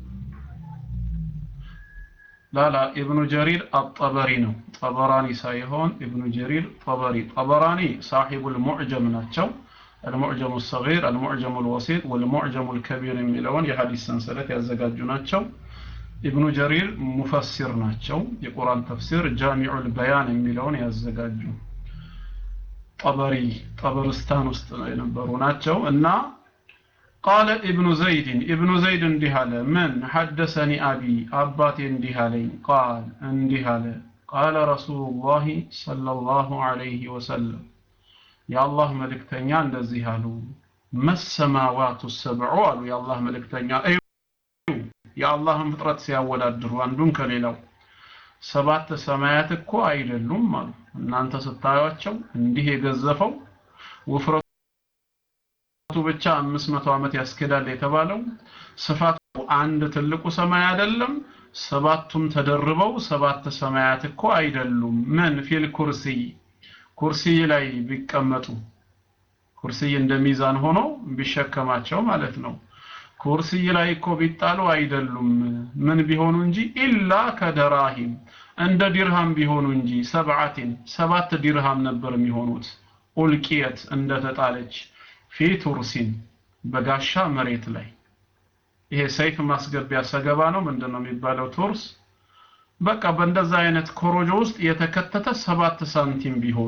ላላ ኢብኑ ጀሪር አጠበሪ ነው ጠበራኒ ሳይሆን ኢብኑ ጀሪር ጠበሪ ጠበራኒ ሳሒቡል ሙዕጀም ናቸው المعجم الصغير المعجم الوسيط والمعجم الكبير የሚለውን የሐዲስ ሰንሰለት ያዘጋጁ ናቸው ኢብኑ ጀሪር ሙፈሲር ናቸው የቁርአን ተፍሲር ጃሚዑል በያን የሚለውን ያዘጋጁ ጠበሪ ጠበርስታን ውስጥ የነበሩ ናቸው እና ቃለ ኢብኑ ዘይድን ኢብኑ ዘይድ እንዲህ አለ ምን ሐደሰኒ አቢ አባቴ እንዲህ አለኝ ቃል እንዲህ አለ ቃለ ረሱሉላሂ ሰለላሁ ዐለይሂ ወሰለም የአላህ መልእክተኛ እንደዚህ አሉ መሰማዋቱ ሰብዑ አሉ የአላህ መልእክተኛ እዩ የአላህን ፍጥረት ሲያወዳድሩ አንዱን ከሌላው ሰባት ሰማያት እኮ አይደሉም አሉ እናንተ ስታዩቸው እንዲህ የገዘፈው ውፍረቱ ብቻ 500 ዓመት ያስኬዳል የተባለው ስፋቱ አንድ ትልቁ ሰማይ አይደለም ሰባቱም ተደርበው ሰባት ሰማያት እኮ አይደሉም ምን ፊል ኩርሲይ ኩርሲይ ላይ ቢቀመጡ ኩርሲይ እንደ ሚዛን ሆኖ ቢሸከማቸው ማለት ነው ኩርሲይ ላይ እኮ ቢጣሉ አይደሉም ምን ቢሆኑ እንጂ ኢላ ከደራሂም እንደ ዲርሃም ቢሆኑ እንጂ ሰብዓቲን ሰባት ዲርሃም ነበር የሚሆኑት ኡልቂየት እንደተጣለች ፊ ቱርሲን በጋሻ መሬት ላይ ይሄ ሰይፍ ማስገቢያ ሰገባ ነው ምንድን ነው የሚባለው ቱርስ በቃ በእንደዛ አይነት ኮሮጆ ውስጥ የተከተተ ሰባት ሳንቲም ቢሆኑ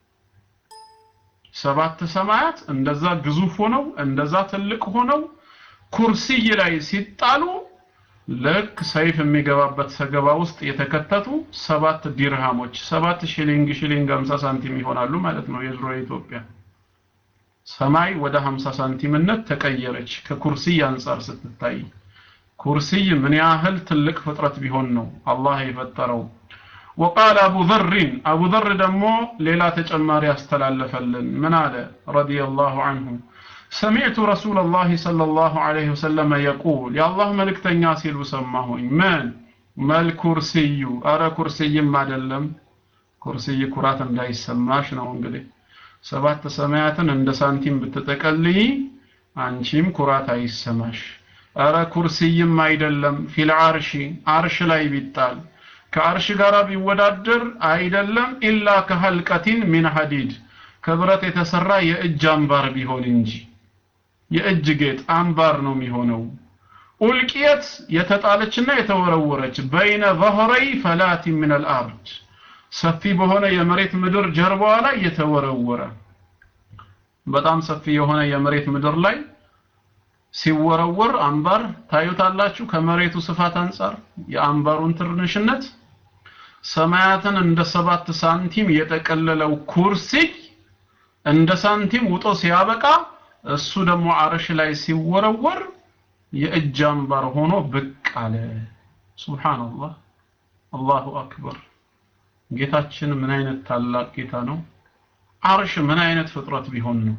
ሰባት ሰማያት እንደዛ ግዙፍ ሆነው እንደዛ ትልቅ ሆነው ኩርሲይ ላይ ሲጣሉ ልክ ሰይፍ የሚገባበት ሰገባ ውስጥ የተከተቱ ሰባት ዲርሃሞች ሰባት ሺሊንግ ሺሊንግ 50 ሳንቲም ይሆናሉ ማለት ነው የድሮ ኢትዮጵያ ሰማይ ወደ 50 ሳንቲምነት ተቀየረች ከኩርሲይ አንጻር ስትታይ ኩርሲይ ምን ያህል ትልቅ ፍጥረት ቢሆን ነው አላህ የፈጠረው وقال أبو ذر أبو ذر دمو ليلة تجمار يستلالفلن من هذا رضي الله عنه سمعت رسول الله صلى الله عليه وسلم يقول يا الله ملك تنياسيل وسماه من ما الكرسي أرى كرسي ما دلم كرسي كرات لا يسماش ነው እንግዲህ ሰባት ሰማያትን እንደ ሳንቲም ብትጠቀልይ አንቺም ኩራት አይሰማሽ አረ ኩርሲይም አይደለም ፊል አርሺ አርሽ ላይ ቢጣል ከአርሽ ጋር ቢወዳደር አይደለም ኢላ ከሐልቀቲን ሚን ሐዲድ ከብረት የተሰራ የእጅ አምባር ቢሆን እንጂ የእጅ ጌጥ አምባር ነው የሚሆነው ኡልቂየት የተጣለችና የተወረወረች በይነ ظهري فلات من الارض ሰፊ በሆነ የመሬት ምድር ጀርባዋ ላይ የተወረወረ በጣም ሰፊ የሆነ የመሬት ምድር ላይ ሲወረወር አምባር ታዩታላችሁ ከመሬቱ ስፋት አንጻር የአምባሩን ትንሽነት ሰማያትን እንደ ሰባት ሳንቲም የጠቀለለው ኩርሲይ እንደ ሳንቲም ውጦ ሲያበቃ እሱ ደግሞ አርሽ ላይ ሲወረወር የእጅ አምባር ሆኖ ብቅ አለ ሱብሃንአላህ አላሁ አክበር ጌታችን ምን አይነት ታላቅ ጌታ ነው አርሽ ምን አይነት ፍጥረት ቢሆን ነው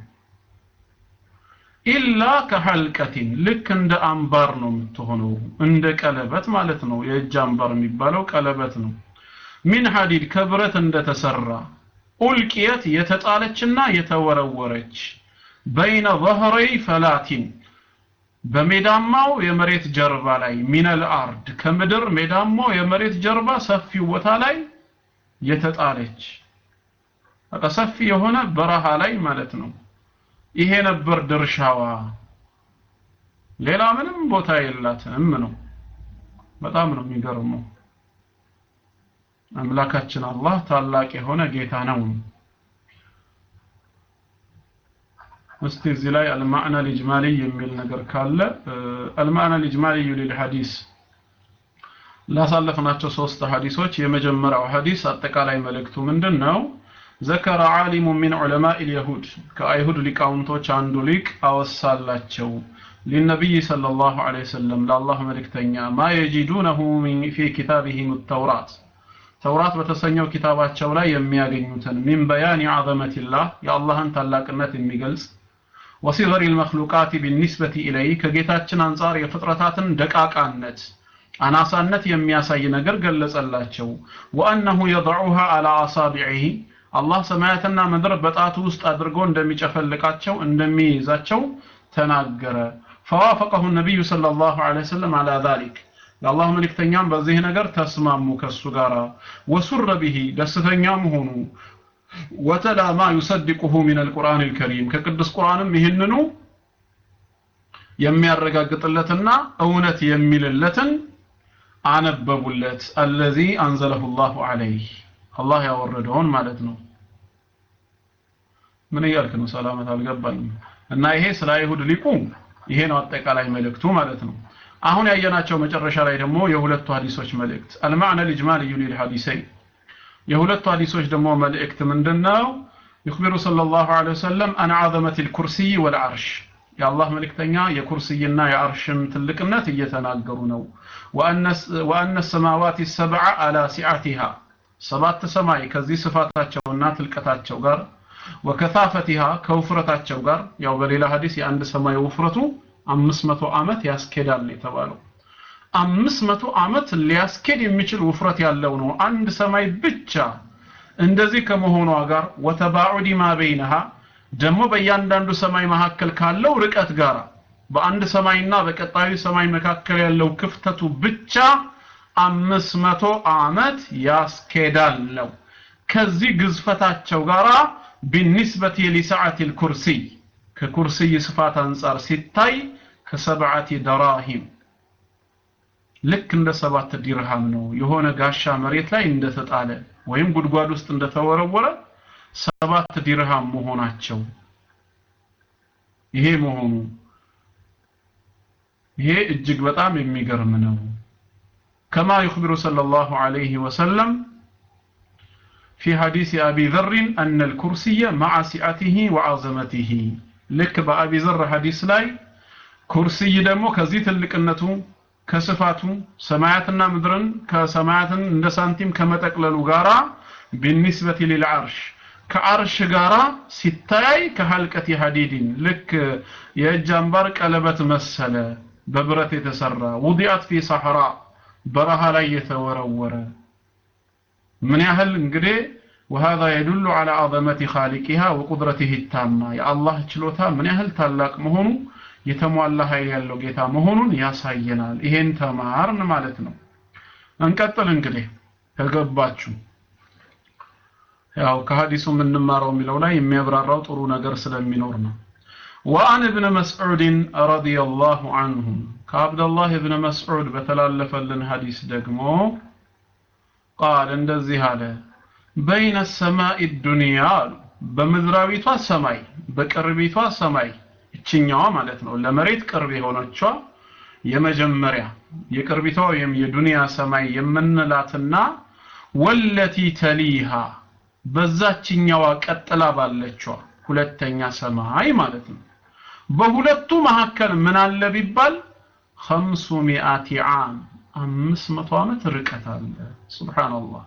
ኢላ ከሐልቀቲን ልክ እንደ አምባር ነው የምትሆነው እንደ ቀለበት ማለት ነው የእጅ አምባር የሚባለው ቀለበት ነው ሚን ሐዲድ ከብረት እንደተሰራ ኡልቂየት የተጣለችና የተወረወረች በይነ ظهري ፈላቲን በሜዳማው የመሬት ጀርባ ላይ ሚነል አርድ ከምድር ሜዳማው የመሬት ጀርባ ሰፊው ቦታ ላይ የተጣለች በቃ ሰፊ የሆነ በረሃ ላይ ማለት ነው ይሄ ነበር ድርሻዋ ሌላ ምንም ቦታ የላትም ነው በጣም ነው የሚገርመው አምላካችን አላህ ታላቅ የሆነ ጌታ ነው እስቲ እዚህ ላይ አልማዕና ልጅማሊ የሚል ነገር ካለ አልማዕና ልጅማሊ ሊልሐዲስ ላሳለፍናቸው ሶስት ሐዲሶች የመጀመሪያው ሐዲስ አጠቃላይ መልእክቱ ምንድን ነው ذكر عالم من علماء اليهود كأيهود لقاونتوች አንዱ ሊቅ አወሳላቸው للنبي صلى الله عليه وسلم لله ملكتኛ ما يجدونه من في كتابهم التوراة ተውራት በተሰኘው ኪታባቸው ላይ የሚያገኙትን ሚን በያን ዐዘመቲላህ የአላህን ታላቅነት የሚገልጽ ወሲገሪ ልመክሉቃት ቢኒስበቲ ኢለይ ከጌታችን አንጻር የፍጥረታትን ደቃቃነት አናሳነት የሚያሳይ ነገር ገለጸላቸው ወአነሁ የضዑሃ አላ አሳቢዒህ አላህ ሰማያትና ምድር በጣቱ ውስጥ አድርጎ እንደሚጨፈልቃቸው እንደሚይዛቸው ተናገረ ፈዋፈቀሁ ነቢዩ ሰለላሁ ዐለይሂ ወሰለም አላ ዛሊክ የአላህ መልእክተኛም በዚህ ነገር ተስማሙ ከሱ ጋር ወሱረ ቢሂ ደስተኛም ሆኑ ወተላ ማ ዩሰድቁሁ ሚን አልቁርአን አልከሪም ከቅዱስ ቁርአንም ይህንኑ የሚያረጋግጥለትና እውነት የሚልለትን አነበቡለት አለዚ አንዘለሁ ላሁ ዐለይህ አላህ ያወረደውን ማለት ነው ምን እያልክ ነው ሰላመት አልገባኝም እና ይሄ ስለ አይሁድ ሊቁ ይሄ ነው አጠቃላይ መልእክቱ ማለት ነው አሁን ያየናቸው መጨረሻ ላይ ደግሞ የሁለቱ ሐዲሶች መልእክት አልማዕነ ልጅማልዩ ሊልሐዲሰይን የሁለቱ ሐዲሶች ደግሞ መልእክት ምንድነው يخبر صلى الله عليه وسلم عن عظمة الكرسي والعرش يا الله ملكتኛ የኩርሲይና የአርሽም ትልቅነት እየተናገሩ ነው وأن السماوات السبع على سعتها ሰባት ሰማይ ከዚህ ስፋታቸውና ትልቀታቸው ጋር ወከታፈቲሃ ከውፍረታቸው ጋር ያው በሌላ ሐዲስ የአንድ ሰማይ ውፍረቱ አምስት መቶ ዓመት ያስኬዳል የተባለው አምስት መቶ ዓመት ሊያስኬድ የሚችል ውፍረት ያለው ነው አንድ ሰማይ ብቻ እንደዚህ ከመሆኗ ጋር ወተባዑዲ ማ በይነሃ ደግሞ በእያንዳንዱ ሰማይ መካከል ካለው ርቀት ጋር በአንድ ሰማይና በቀጣዩ ሰማይ መካከል ያለው ክፍተቱ ብቻ አምስት መቶ ዓመት ያስኬዳል ነው ከዚህ ግዝፈታቸው ጋራ ቢኒስበቲ ሊሰዓት ልኩርሲይ ከኩርሲይ ስፋት አንጻር ሲታይ ከሰብዓቲ ደራሂም ልክ እንደ ሰባት ዲርሃም ነው የሆነ ጋሻ መሬት ላይ እንደተጣለ ወይም ጉድጓድ ውስጥ እንደተወረወረ ሰባት ዲርሃም መሆናቸው ይሄ መሆኑ ይሄ እጅግ በጣም የሚገርም ነው كما يخبر صلى الله عليه وسلم في حديث أبي ذر أن الكرسي مع سعته وعظمته لك بأبي ذر حديث لاي كرسي دمو كزيت اللقنة كصفاته سماعتنا مدرن كسماعتنا عند سانتيم كما تقللوا غارا بالنسبة للعرش ከአርሽ ጋራ ሲታይ ከሐልቀት ሐዲድን ልክ የእጅ አምባር ቀለበት መሰለ በብረት የተሰራ ውዲአት ፊ ሰሐራ በረሃ ላይ የተወረወረ ምን ያህል እንግዲህ وهذا يدل على عظمة خالقها وقدرته التامة يا الله ችሎታ ምን ያህል ታላቅ መሆኑ የተሟላ ኃይል ያለው ጌታ መሆኑን ያሳየናል ይሄን ተማርን ማለት ነው እንቀጥል እንግዲህ ከገባችሁ ያው ከሐዲሱ የምንማረው የሚለው ላይ የሚያብራራው ጥሩ ነገር ስለሚኖር ነው وعن ابن مسعود رضي الله عنه كعبد الله ابن مسعود بتلالفلن حديث دقمو قال እንደዚህ አለ بين السماء الدنيا በምድራዊቷ ሰማይ በቅርቢቷ ሰማይ እችኛዋ ማለት ነው ለመሬት ቅርብ የሆነችዋ የመጀመሪያ የቅርቢቷ ወይም የዱንያ ሰማይ የምንላትና ወለቲ ተሊሃ በዛችኛዋ ቀጥላ ባለችዋ ሁለተኛ ሰማይ ማለት ነው በሁለቱ መካከል ምን አለ ቢባል خمس مئات عام አምስት መቶ ዓመት ርቀት አለ ሱብሃንአላህ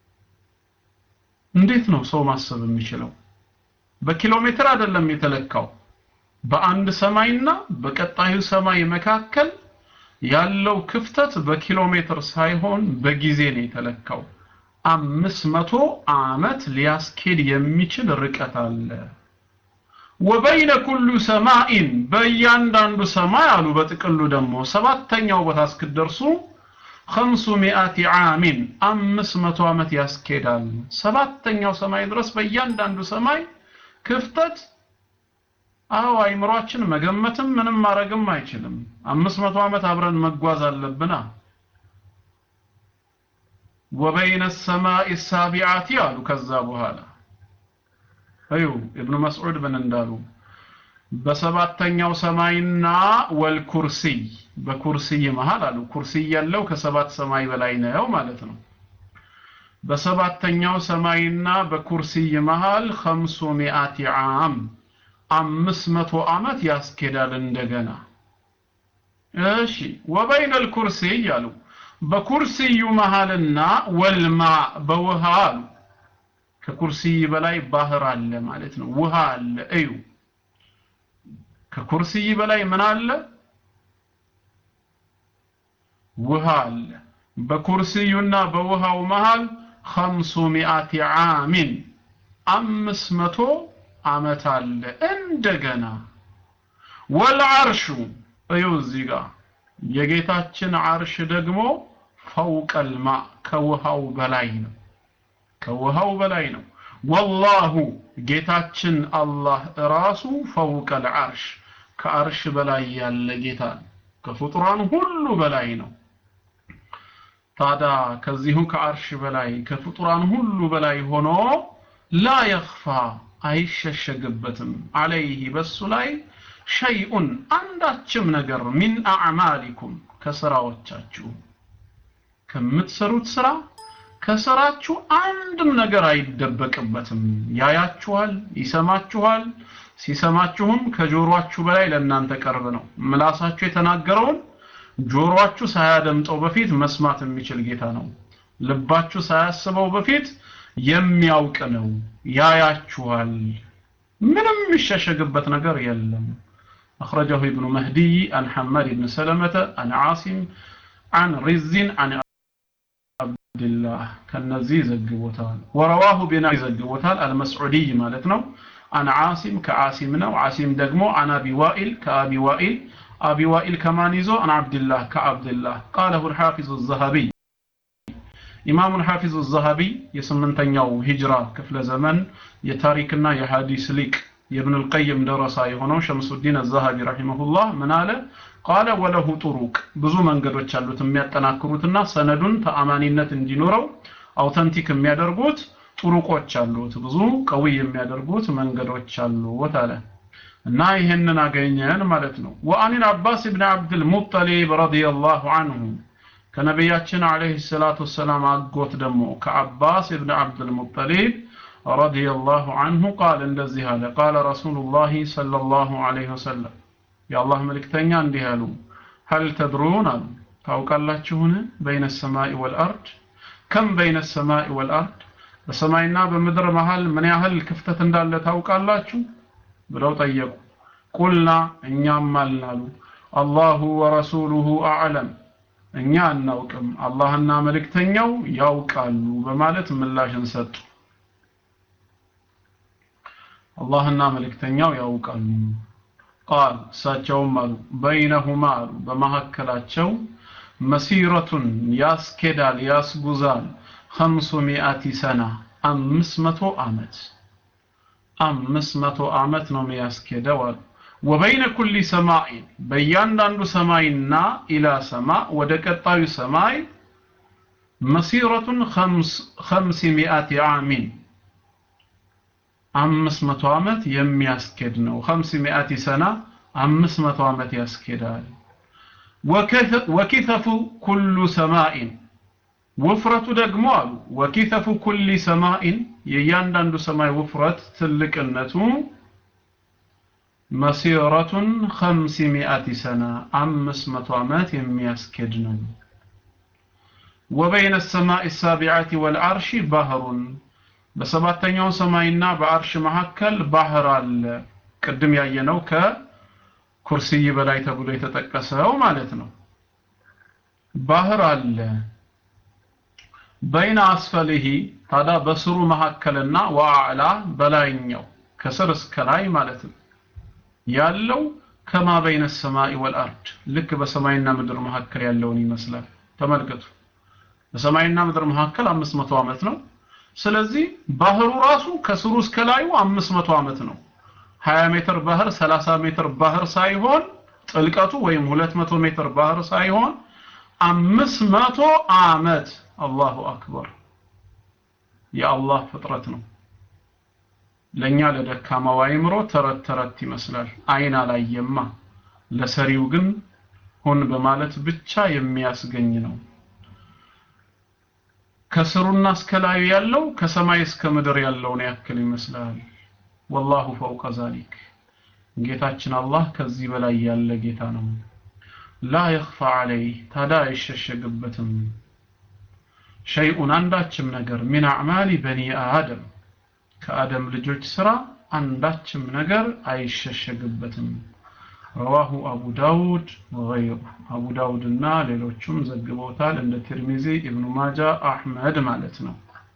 እንዴት ነው ሰው ማሰብ የሚችለው በኪሎ ሜትር አይደለም የተለካው በአንድ ሰማይና በቀጣዩ ሰማይ መካከል ያለው ክፍተት በኪሎ ሜትር ሳይሆን በጊዜ ነው የተለካው አምስት መቶ ዓመት ሊያስኬድ የሚችል ርቀት አለ ወበይነ ኩሉ ሰማኢን በእያንዳንዱ ሰማይ አሉ በጥቅሉ ደግሞ ሰባተኛው ቦታ እስክደርሱ خمس مئات عام አምስት መቶ ዓመት ያስኬዳል ሰባተኛው ሰማይ ድረስ በእያንዳንዱ ሰማይ ክፍተት አዎ አይምሯችን መገመትም ምንም ማድረግም አይችልም አምስት መቶ ዓመት አብረን መጓዝ አለብና ወበይነ ሰማይ ሳቢዓቲ አሉ ከዛ በኋላ አዩ ኢብኑ መስዑድ ምን እንዳሉ በሰባተኛው ሰማይና ወልኩርሲይ በኩርሲይ መሃል አሉ ኩርሲይ ያለው ከሰባት ሰማይ በላይ ነው ማለት ነው በሰባተኛው ሰማይና በኩርሲይ መሃል ኸምሱ ሚአቲ ዓም አምስት መቶ ዓመት ያስኬዳል እንደገና እሺ ወበይነ ልኩርሲይ አሉ በኩርሲዩ መሃልና ወልማ በውሃ አሉ ከኩርሲይ በላይ ባህር አለ ማለት ነው ውሃ አለ እዩ ከኩርሲይ በላይ ምን አለ ውሃ አለ በኩርሲዩና በውሃው መሃል ኸምሱ ሚአቲ ዓሚን አምስት መቶ ዓመት አለ እንደገና ወልዓርሹ እዩ እዚህ ጋር የጌታችን ዓርሽ ደግሞ ፈውቀልማ ከውሃው በላይ ነው ከውሃው በላይ ነው ወላሁ ጌታችን አላህ ራሱ ፈውቀል ዓርሽ ከዓርሽ በላይ ያለ ጌታ ነው ከፍጡራን ሁሉ በላይ ነው ታዲያ ከዚሁ ከዓርሽ በላይ ከፍጡራን ሁሉ በላይ ሆኖ ላ የኽፋ አይሸሸግበትም አለይህ በሱ ላይ ሸይኡን አንዳችም ነገር ሚን አዕማሊኩም ከስራዎቻችሁ ከምትሰሩት ስራ ከስራችሁ አንድም ነገር አይደበቅበትም ያያችኋል ይሰማችኋል ሲሰማችሁም ከጆሮአችሁ በላይ ለእናንተ ቅርብ ነው ምላሳችሁ የተናገረውን ጆሮአችሁ ሳያደምጠው በፊት መስማት የሚችል ጌታ ነው ልባችሁ ሳያስበው በፊት የሚያውቅ ነው ያያችኋል ምንም የሚሸሸግበት ነገር የለም أخرجه ابن مهدي عن حماد بن سلمة عن عاصم عن رز عن عبد الله كالنزي زقبوتال ورواه بنا زقبوتال المسعودي مالتنا عن عاصم كعاصمنا وعاصم دقمو عن أبي وائل كأبي وائل أبي وائل كمان يزو عن عبد الله كعبد الله قاله الحافظ الذهبي إمام الحافظ الذهبي يسمنتنيو هجرة كفل زمن يتاريكنا يحاديث ليك የብን ልቀይም ደረሳ የሆነው ሸምሱዲን አዛሃቢ ረሂመሁላህ ምን አለ ቃለ ወለሁ ጡሩቅ ብዙ መንገዶች አሉት የሚያጠናክሩትና ሰነዱን ተአማኒነት እንዲኖረው አውተንቲክ የሚያደርጉት ጡሩቆች አሉት ብዙ ቀዊ የሚያደርጉት መንገዶች አሉት አለ እና ይህንን አገኘን ማለት ነው ወአኒን አባስ ብን አብድል ሙጠሊብ ረዲየላሁ አንሁ ከነቢያችን አለይሂ ሰላቱ ወሰላም አጎት ደግሞ ከአባስ ብን አብድል ሙጠሊብ رضي الله عنه قال እንደዚህ አለ قال رسول الله صلى الله عليه وسلم يا الله መልእክተኛ እንዲህ አሉ هل تدرون አሉ ታውቃላችሁን بين السماء والأرض كم بين السماء والأرض በሰማይና በምድር መሃል ምን ያህል ክፍተት እንዳለ ታውቃላችሁ ብለው ጠየቁ ቁልና እኛም አልናሉ አላሁ ወረሱሉሁ አዕለም እኛ አናውቅም አላህና መልእክተኛው ያውቃሉ በማለት ምላሽን ሰጡ አላህና መልእክተኛው ያውቃሉ ቃል እሳቸውም አሉ በይነሁማ አሉ በመካከላቸው መሲረቱን ያስኬዳል ያስጉዛል ኸምሱ ሚአቲ ሰና አምስት መቶ ዓመት አምስት መቶ ዓመት ነው የሚያስኬደው አሉ ወበይነ ኩሊ ሰማይን በእያንዳንዱ ሰማይና ኢላ ሰማ ወደ ቀጣዩ ሰማይ መሲረቱን ኸምስ ሚአቲ ዓሚን አምስት መቶ ዓመት የሚያስኬድ ነው ኸምስ ሚአቲ ሰና አምስት መቶ ዓመት ያስኬዳል ወኪተፉ ኩሉ ሰማኢን ውፍረቱ ደግሞ አሉ ወኪተፉ ኩሊ ሰማኢን የእያንዳንዱ ሰማይ ውፍረት ትልቅነቱ መሲረቱን ኸምስ ሚአቲ ሰና አምስት መቶ ዓመት የሚያስኬድ ነው ወበይነ ሰማይ ሳቢዓቲ ወልዓርሺ ባህሩን በሰባተኛው ሰማይና በአርሽ መካከል ባህር አለ ቅድም ያየነው ከኩርሲይ በላይ ተብሎ የተጠቀሰው ማለት ነው ባህር አለ በይነ አስፈልሂ ታዲያ በስሩ መካከልና ወአዕላ በላይኛው ከስር እስከ ላይ ማለት ነው ያለው ከማ በይነ ሰማይ ወልአርድ ልክ በሰማይና ምድር መካከል ያለውን ይመስላል ተመልከቱ በሰማይና ምድር መካከል 500 ዓመት ነው ስለዚህ ባህሩ ራሱ ከስሩ እስከ ላዩ 500 ዓመት ነው 20 ሜትር ባህር 30 ሜትር ባህር ሳይሆን ጥልቀቱ ወይም 200 ሜትር ባህር ሳይሆን 500 ዓመት አላሁ አክበር የአላህ ፍጥረት ነው ለኛ ለደካማው አይምሮ ተረት ተረት ይመስላል አይን አላየማ ለሰሪው ግን ሆን በማለት ብቻ የሚያስገኝ ነው ከስሩና እስከ ላዩ ያለው ከሰማይ እስከ ምድር ያለውን ያክል ይመስላል ወላሁ ፈውቀ ዛሊክ ጌታችን አላህ ከዚህ በላይ ያለ ጌታ ነው ላ የኽፋ ዐለይህ ታዳ አይሸሸግበትም ሸይኡን አንዳችም ነገር ሚን አዕማሊ በኒ አደም ከአደም ልጆች ስራ አንዳችም ነገር አይሸሸግበትም ረዋሁ አቡ ዳውድ ወገይሩ አቡ ዳውድ እና ሌሎቹም ዘግበውታል እንደ ትርሚዚ ኢብኑ ማጃ አሕመድ ማለት ነው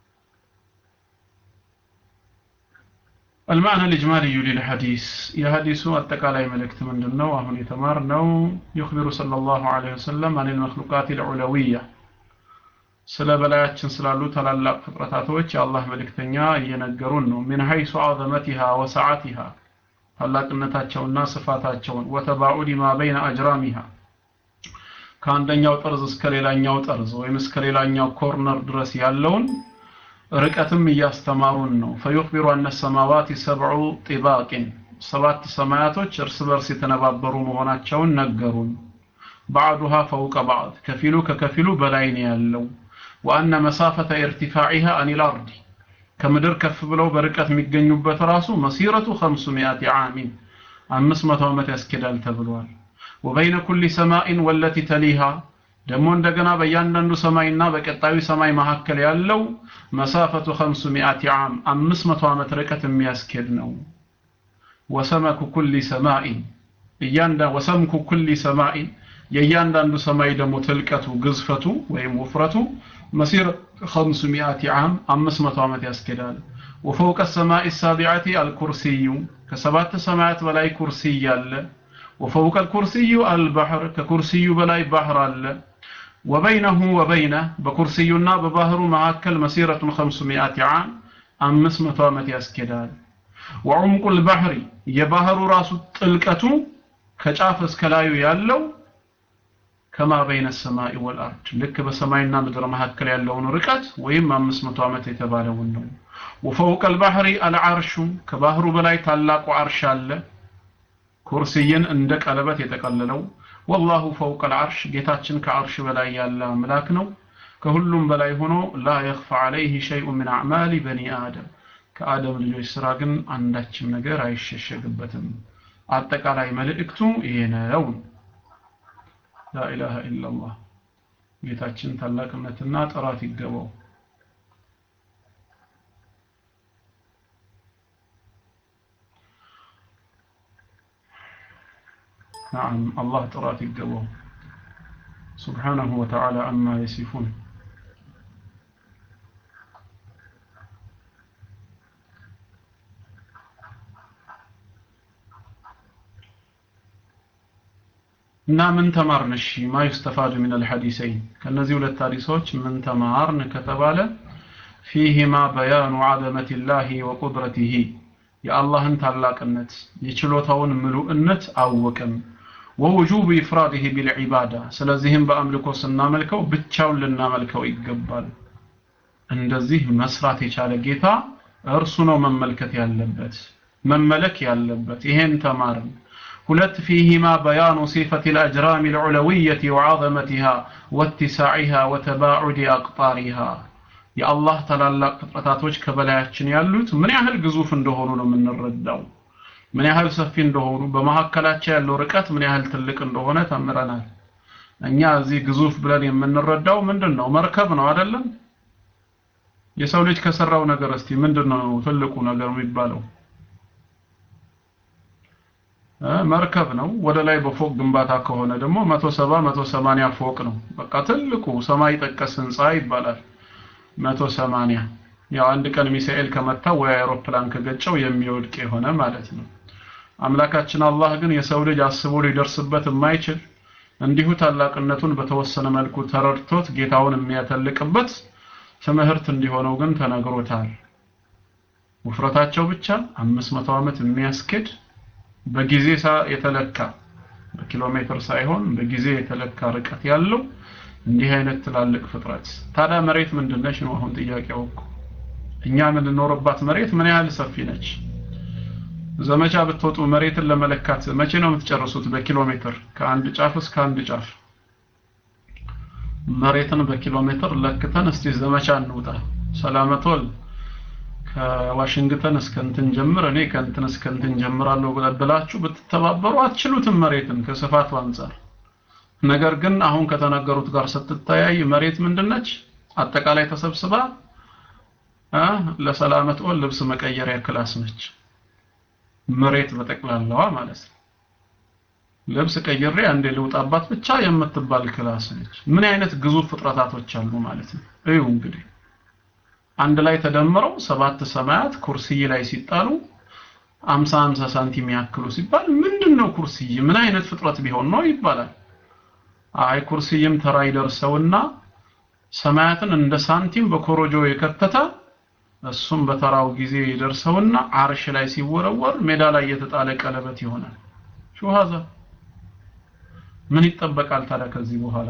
المعنى الإجمالي للحديث يا حديث التقالي ملكت من دنو وهن يتمار نو يخبر صلى الله عليه وسلم عن المخلوقات العلوية ስለ በላያችን ስላሉ ታላላቅ ፍጥረታቶች የአላህ መልእክተኛ እየነገሩን ነው ምን ሀይሱ አዘመቲሃ ወሰዓቲሃ ታላቅነታቸውና ስፋታቸውን ወተባዑድ ማ በይነ አጅራሚሃ ከአንደኛው ጠርዝ እስከ ሌላኛው ጠርዝ ወይም እስከ ሌላኛው ኮርነር ድረስ ያለውን ርቀትም እያስተማሩን ነው ፈዩኽቢሩ አነ ሰማዋት ሰብዑ ጢባቅን ሰባት ሰማያቶች እርስ በርስ የተነባበሩ መሆናቸውን ነገሩን ባዕዱሃ ፈውቀ ባዕድ ከፊሉ ከከፊሉ በላይ ነው ያለው ወአነ መሳፈተ ኢርቲፋዒሃ አኒል አርዲ ከምድር ከፍ ብለው በርቀት የሚገኙበት ራሱ መሲረቱ 500 ዓሚን 500 ዓመት ያስኬዳል ተብሏል ወበይነ ኩሊ ሰማኢን ወለቲ ተሊሃ ደግሞ እንደገና በእያንዳንዱ ሰማይና በቀጣዩ ሰማይ መካከል ያለው መሳፈቱ 500 ዓም 500 ዓመት ርቀት የሚያስኬድ ነው ወሰመኩ ኩሊ ሰማኢን እያንዳ ወሰምኩ ኩሊ ሰማኢን የእያንዳንዱ ሰማይ ደግሞ ትልቀቱ ግዝፈቱ ወይም ውፍረቱ መሲር 500 ዓም 500 ዓመት ያስኬዳል ወፈውቀ ሰማይ ሳቢዓቲ አልኩርሲዩ ከሰባት ሰማያት በላይ ኩርሲይ ያለ ወፈውቀ ልኩርስዩ አልባሕር ከኩርስዩ በላይ ባህር አለ ወበይነሁ ወበይነ በኩርስዩና በባህሩ መካከል መሲረቱን ኸምሱ ሚአት ዓም አምስት መቶ ዓመት ያስኬዳል ወዑምቁ ልባሕሪ የባህሩ ራሱ ጥልቀቱ ከጫፍ እስከ ላዩ ያለው ከማ በይነ ሰማይ ወልአርድ ልክ በሰማይና ምድር መካከል ያለውን ርቀት ወይም አምስት መቶ ዓመት የተባለውን ነው ወፈውቀ ልባሕሪ አልዓርሹ ከባህሩ በላይ ታላቁ አርሽ አለ ኩርስይን እንደ ቀለበት የጠቀለለው ወላሁ ፈውቀ ልዓርሽ ጌታችን ከዓርሽ በላይ ያለ አምላክ ነው ከሁሉም በላይ ሆኖ ላ የኽፋ ዓለይህ ሸይኡ ምን አዕማሊ በኒ አደም ከአደም ልጆች ስራ ግን አንዳችም ነገር አይሸሸግበትም አጠቃላይ መልእክቱ ይሄ ነው ላኢላሃ ኢላላህ ጌታችን ታላቅነትና ጥራት ይገባው نعم الله ጥራት ይገባው سبحانه وتعالى عما يصفون እና ምን ተማርን እሺ ማ ይስተፋዱ ምን الحديثين ከነዚህ ሁለት ሐዲሶች ምን ተማርን ከተባለ فيهما بيان عظمة الله وقدرته የአላህን ታላቅነት የችሎታውን ምሉእነት አወቅን ወውጁብ ኢፍራዲህ ቢልዒባዳ ስለዚህም በአምልኮ ስናመልከው ብቻውን ልናመልከው ይገባል እንደዚህ መስራት የቻለ ጌታ እርሱ ነው መመልከት ያለበት መመለክ ያለበት ይሄን ተማርን ሁለት ፊሂማ በያኑ ሲፈት الأجرام العلوية وعظمتها واتساعها وتباعد أقطارها የአላህ ታላላቅ ፍጥረታቶች ከበላያችን ያሉት ምን ያህል ግዙፍ እንደሆኑ ነው የምንረዳው ምን ያህል ሰፊ እንደሆኑ በመካከላቸው ያለው ርቀት ምን ያህል ትልቅ እንደሆነ ተምረናል እኛ እዚህ ግዙፍ ብለን የምንረዳው ምንድን ነው መርከብ ነው አይደለም የሰው ልጅ ከሰራው ነገር እስቲ ምንድን ነው ትልቁ ነገር የሚባለው መርከብ ነው ወደ ላይ በፎቅ ግንባታ ከሆነ ደግሞ 170 180 ፎቅ ነው በቃ ትልቁ ሰማይ ጠቀስ ህንፃ ይባላል 180 ያው አንድ ቀን ሚሳኤል ከመታው ወይ አውሮፕላን ከገጨው የሚወድቅ የሆነ ማለት ነው አምላካችን አላህ ግን የሰው ልጅ አስቦ ሊደርስበት የማይችል እንዲሁ ታላቅነቱን በተወሰነ መልኩ ተረድቶት ጌታውን የሚያተልቅበት ትምህርት እንዲሆነው ግን ተነግሮታል ውፍረታቸው ብቻ 500 ዓመት የሚያስኬድ በጊዜ የተለካ በኪሎ ሜትር ሳይሆን በጊዜ የተለካ ርቀት ያለው እንዲህ አይነት ትላልቅ ፍጥረት ታዲያ መሬት ምንድነች ነው አሁን ጥያቄው እኮ እኛ የምንኖርባት መሬት ምን ያህል ሰፊ ነች ዘመቻ ብትወጡ መሬትን ለመለካት መቼ ነው የምትጨርሱት በኪሎ ሜትር ከአንድ ጫፍ እስከ አንድ ጫፍ መሬትን በኪሎ ሜትር ለክተን እስቲ ዘመቻ እንውጣ ሰላመቶል ከዋሽንግተን እስከ እንትን ጀምር እኔ ከእንትን እስከ እንትን ጀምራለሁ ብላችሁ ብትተባበሩ አትችሉትም መሬትን ከስፋቱ አንጻር ነገር ግን አሁን ከተነገሩት ጋር ስትተያይ መሬት ምንድነች አጠቃላይ ተሰብስባ ለሰላመት ኦል ልብስ መቀየሪያ ክላስ ነች መሬት በጠቅላላዋ ማለት ነው ልብስ ቀይሬ አንዴ ልውጣባት ብቻ የምትባል ክላስ ነች ምን አይነት ግዙፍ ፍጥረታቶች አሉ ማለት ነው እዩ እንግዲህ አንድ ላይ ተደምረው ሰባት ሰማያት ኩርሲይ ላይ ሲጣሉ 50 50 ሳንቲም ያክሉ ሲባል ምንድነው ኩርሲይ ምን አይነት ፍጥረት ቢሆን ነው ይባላል አይ ኩርሲይም ተራ ይደርሰውና ሰማያትን እንደ ሳንቲም በኮሮጆ የከተተ እሱም በተራው ጊዜ ይደርሰውና አርሽ ላይ ሲወረወር ሜዳ ላይ የተጣለ ቀለበት ይሆናል ሹሃዛ ምን ይጠበቃል ታዲያ ከዚህ በኋላ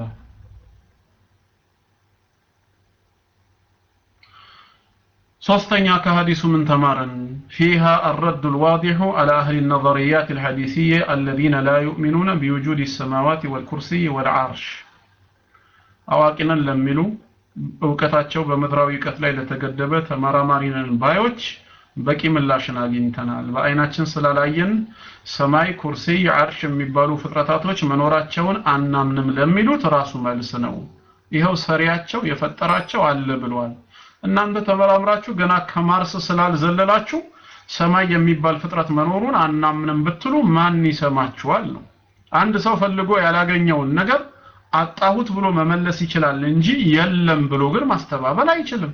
ሶስተኛ ከሐዲሱ ምን ተማረን فيها الرد الواضح على أهل النظريات الحديثية الذين لا يؤمنون بوجود السماوات والكرسي والعرش አዋቂነን ለሚሉ እውቀታቸው በምድራዊ እውቀት ላይ ለተገደበ ተመራማሪነን ባዮች በቂ ምላሽን አግኝተናል በአይናችን ስላላየን ሰማይ ኩርሲይ አርሽ የሚባሉ ፍጥረታቶች መኖራቸውን አናምንም ለሚሉት ራሱ መልስ ነው ይኸው ሰሪያቸው የፈጠራቸው አለ ብሏል እናንተ ተመራምራችሁ ገና ከማርስ ስላልዘለላችሁ ሰማይ የሚባል ፍጥረት መኖሩን አናምንም ብትሉ ማን ይሰማችኋል ነው አንድ ሰው ፈልጎ ያላገኘውን ነገር አጣሁት ብሎ መመለስ ይችላል እንጂ የለም ብሎ ግን ማስተባበል አይችልም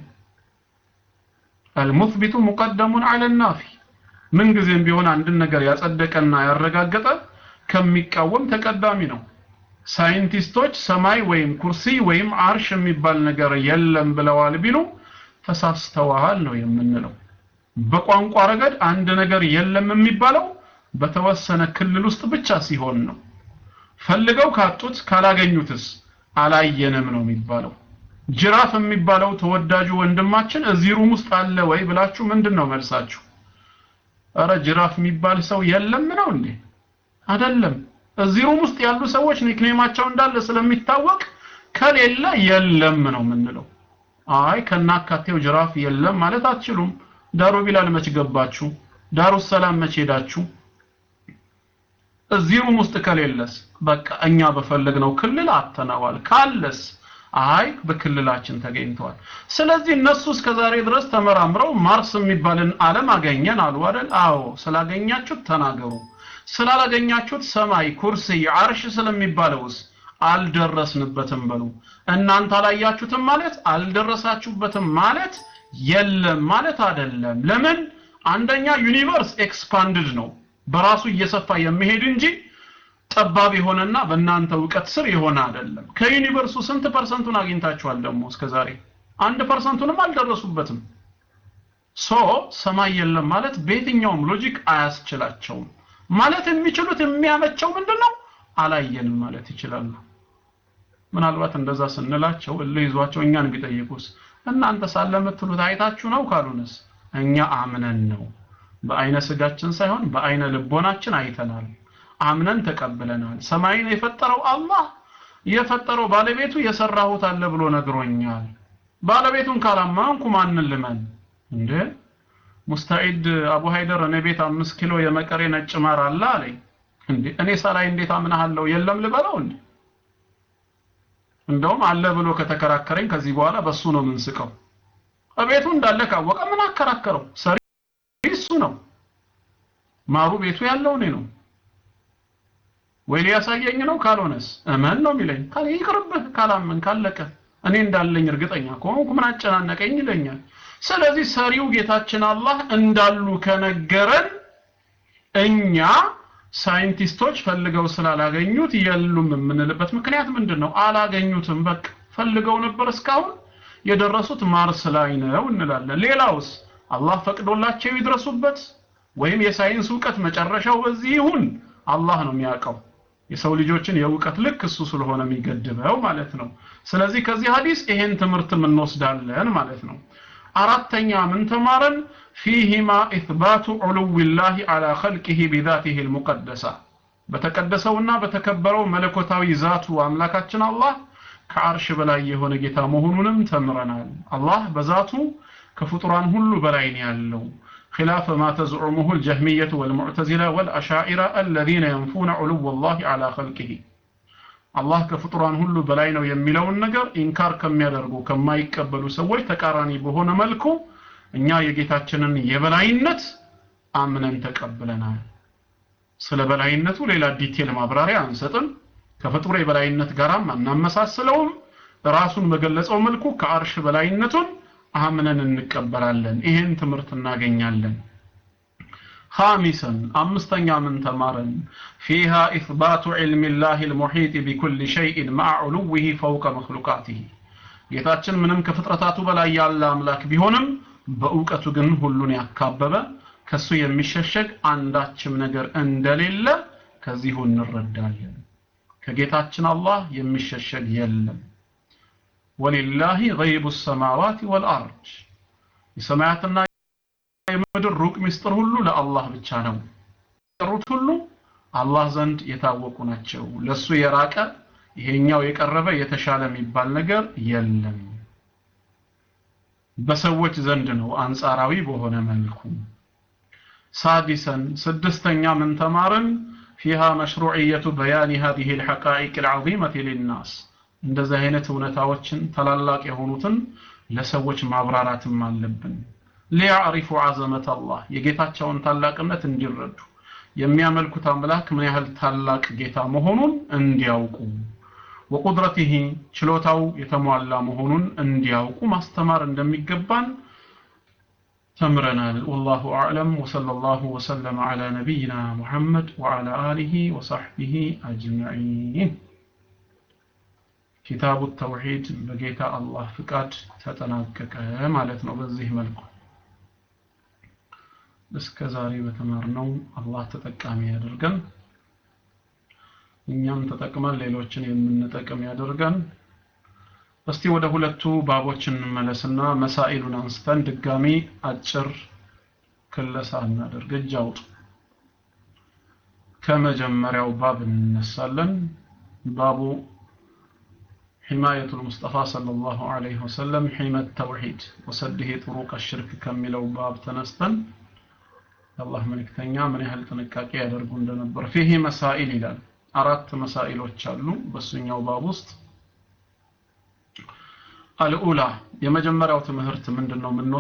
المثبت مقدم على النافي ምን ጊዜም ቢሆን አንድን ነገር ያጸደቀና ያረጋገጠ ከሚቃወም ተቀዳሚ ነው። ሳይንቲስቶች ሰማይ ወይም ኩርሲ ወይም አርሽ የሚባል ነገር የለም ብለዋል ቢሉ ተሳስተዋል ነው የምንለው። በቋንቋ ረገድ አንድ ነገር የለም የሚባለው በተወሰነ ክልል ውስጥ ብቻ ሲሆን ነው። ፈልገው ካጡት ካላገኙትስ አላየንም ነው የሚባለው። ጅራፍ የሚባለው ተወዳጁ ወንድማችን እዚህ ሩም ውስጥ አለ ወይ ብላችሁ ምንድን ነው መልሳችሁ? እረ ጅራፍ የሚባል ሰው የለም ነው እንዴ? አይደለም። እዚህ ሩም ውስጥ ያሉ ሰዎች ኒክኔማቸው እንዳለ ስለሚታወቅ ከሌለ የለም ነው የምንለው። አይ ከናካቴው ጅራፍ የለም ማለት አትችሉም። ዳሩ ቢላል መች ገባችሁ? ዳሩ ሰላም መች ሄዳችሁ? እዚህ ሩም ውስጥ ከሌለስ በቃ እኛ በፈለግነው ክልል አተናዋል። ካለስ አይ በክልላችን ተገኝተዋል። ስለዚህ እነሱ እስከ ዛሬ ድረስ ተመራምረው ማርስ የሚባልን ዓለም አገኘን አሉ አይደል? አዎ ስላገኛችሁት ተናገሩ። ስላላገኛችሁት ሰማይ፣ ኩርሲ፣ አርሽ ስለሚባለውስ አልደረስንበትም በሉ። እናንተ አላያችሁትም ማለት አልደረሳችሁበትም ማለት የለም ማለት አይደለም። ለምን? አንደኛ ዩኒቨርስ ኤክስፓንድድ ነው በራሱ እየሰፋ የሚሄድ እንጂ ጠባብ የሆነና በእናንተ እውቀት ስር የሆነ አይደለም። ከዩኒቨርሱ ስንት ፐርሰንቱን አግኝታችኋል? ደግሞ እስከዛሬ አንድ ፐርሰንቱንም አልደረሱበትም። ሶ ሰማይ የለም ማለት በየትኛውም ሎጂክ አያስችላቸውም። ማለት የሚችሉት የሚያመቸው ምንድነው? አላየንም ማለት ይችላሉ። ምናልባት እንደዛ ስንላቸው እልህ ይዟቸው እኛን ቢጠይቁስ እናንተ ሳለ የምትሉት አይታችሁ ነው ካሉንስ እኛ አምነን ነው በአይነ ስጋችን ሳይሆን በአይነ ልቦናችን አይተናል አምነን ተቀብለናል ሰማይን የፈጠረው አላህ የፈጠረው ባለቤቱ የሰራሁት አለ ብሎ ነግሮኛል ባለቤቱን ካላመንኩ ማንን ልመን እንዴ ሙስተዒድ አቡ ሃይደር እኔ ቤት አምስት ኪሎ የመቀሬ ነጭ ማር አለ አለኝ እንዴ እኔ ሳላይ እንዴት አምናሃለሁ የለም ልበለው እንዴ እንደውም አለ ብሎ ከተከራከረኝ ከዚህ በኋላ በሱ ነው የምንስቀው እቤቱ እንዳለ ካወቀ ምን አከራከረው ሰሪ እሱ ነው ማሩ ቤቱ ያለው እኔ ነው ወይ ሊያሳየኝ ነው ካልሆነስ እመን ነው የሚለኝ ካለ ይቅርብህ ካላመን ካለቀ እኔ እንዳለኝ እርግጠኛ ከሆንኩ ምን አጨናነቀኝ ይለኛል ስለዚህ ሰሪው ጌታችን አላህ እንዳሉ ከነገረን እኛ ሳይንቲስቶች ፈልገው ስላላገኙት የሉም የምንልበት ምክንያት ምንድን ነው አላገኙትም በቃ ፈልገው ነበር እስካሁን የደረሱት ማርስ ላይ ነው እንላለን ሌላውስ አላህ ፈቅዶላቸው ይድረሱበት ወይም የሳይንስ እውቀት መጨረሻው በዚህ ይሁን አላህ ነው የሚያውቀው የሰው ልጆችን የእውቀት ልክ እሱ ስለሆነ የሚገድበው ማለት ነው ስለዚህ ከዚህ ሀዲስ ይሄን ትምህርት እንወስዳለን ማለት ነው አራተኛ ምን ተማረን ፊህማ ኢትባቱ ዑሉዊላሂ አላ ኸልቂሂ ቢዛቲሂ ልሙቀደሳ በተቀደሰውና በተከበረው መለኮታዊ ዛቱ አምላካችን አላህ ከአርሽ በላይ የሆነ ጌታ መሆኑንም ተምረናል አላህ በዛቱ ከፍጡራን ሁሉ በላይ ነው ያለው خلاف ما تزعمه الجهمية والمعتزلة والأشاعرة الذين ينفون علو الله على خلقه አላህ ከፍጡራን ሁሉ በላይ ነው የሚለውን ነገር ኢንካር ከሚያደርጉ ከማይቀበሉ ሰዎች ተቃራኒ በሆነ መልኩ እኛ የጌታችንን የበላይነት አምነን ተቀብለናል ስለ በላይነቱ ሌላ ዲቴል ማብራሪያ አንሰጥም ከፍጡር የበላይነት ጋራም አናመሳስለውም ራሱን በገለጸው መልኩ ከአርሽ በላይነቱን አምነን እንቀበላለን ይሄን ትምህርት እናገኛለን خامسا أمستن من تمارن فيها إثبات علم الله المحيط بكل شيء مع علوه فوق مخلوقاته ጌታችን ምንም ከፍጥረታቱ በላይ ያለ አምላክ ቢሆንም በእውቀቱ ግን ሁሉን ያካበበ ከሱ የሚሸሸግ አንዳችም ነገር እንደሌለ ከዚሁ እንረዳለን ከጌታችን አላህ የሚሸሸግ የለም ወሊላሂ ገይቡ ሰማዋት ወልአርድ የሰማያትና የምድር ሩቅ ምስጢር ሁሉ ለአላህ ብቻ ነው የቀሩት ሁሉ አላህ ዘንድ የታወቁ ናቸው ለሱ የራቀ ይሄኛው የቀረበ የተሻለ የሚባል ነገር የለም በሰዎች ዘንድ ነው አንጻራዊ በሆነ መልኩ ሳዲሰን ስድስተኛ ምን ተማርን ፊሃ መሽሩዕየቱ በያኒ هذه الحقائق العظيمة للناس እንደዚህ አይነት እውነታዎችን ታላላቅ የሆኑትን ለሰዎች ማብራራትም አለብን ሊያዕሪፉ አዘመት አላህ የጌታቸውን ታላቅነት እንዲረዱ የሚያመልኩት አምላክ ምን ያህል ታላቅ ጌታ መሆኑን እንዲያውቁ ወቁድረቲሂ ችሎታው የተሟላ መሆኑን እንዲያውቁ ማስተማር እንደሚገባን ተምረናል ወላሁ አዕለም ወሰለላሁ ወሰለም ዐላ ነቢይና ሙሐመድ ወዐላ አሊሂ ወሰሕቢሂ አጅመዒን ኪታቡ ተውሂድ በጌታ አላህ ፍቃድ ተጠናቀቀ ማለት ነው በዚህ መልኩ እስከ ዛሬ በተማርነው አላህ ተጠቃሚ ያደርገን እኛም ተጠቅመን ሌሎችን የምንጠቅም ያደርገን እስቲ ወደ ሁለቱ ባቦች እንመለስና መሳኢሉን አንስተን ድጋሚ አጭር ክለሳ እናደርግ እጅ አውጡ ከመጀመሪያው ባብ እንነሳለን ባቡ حماية المصطفى صلى الله عليه وسلم حمى التوحيد وسده طرق الشرك كملوا باب تنستن الله ملكتنيا من يهل تنكاكي يدرقون دنبر فيه مسائل إلى أردت مسائل وتشالو بس ባብ ውስጥ አልኡላ የመጀመሪያው ትምህርት ምንድነው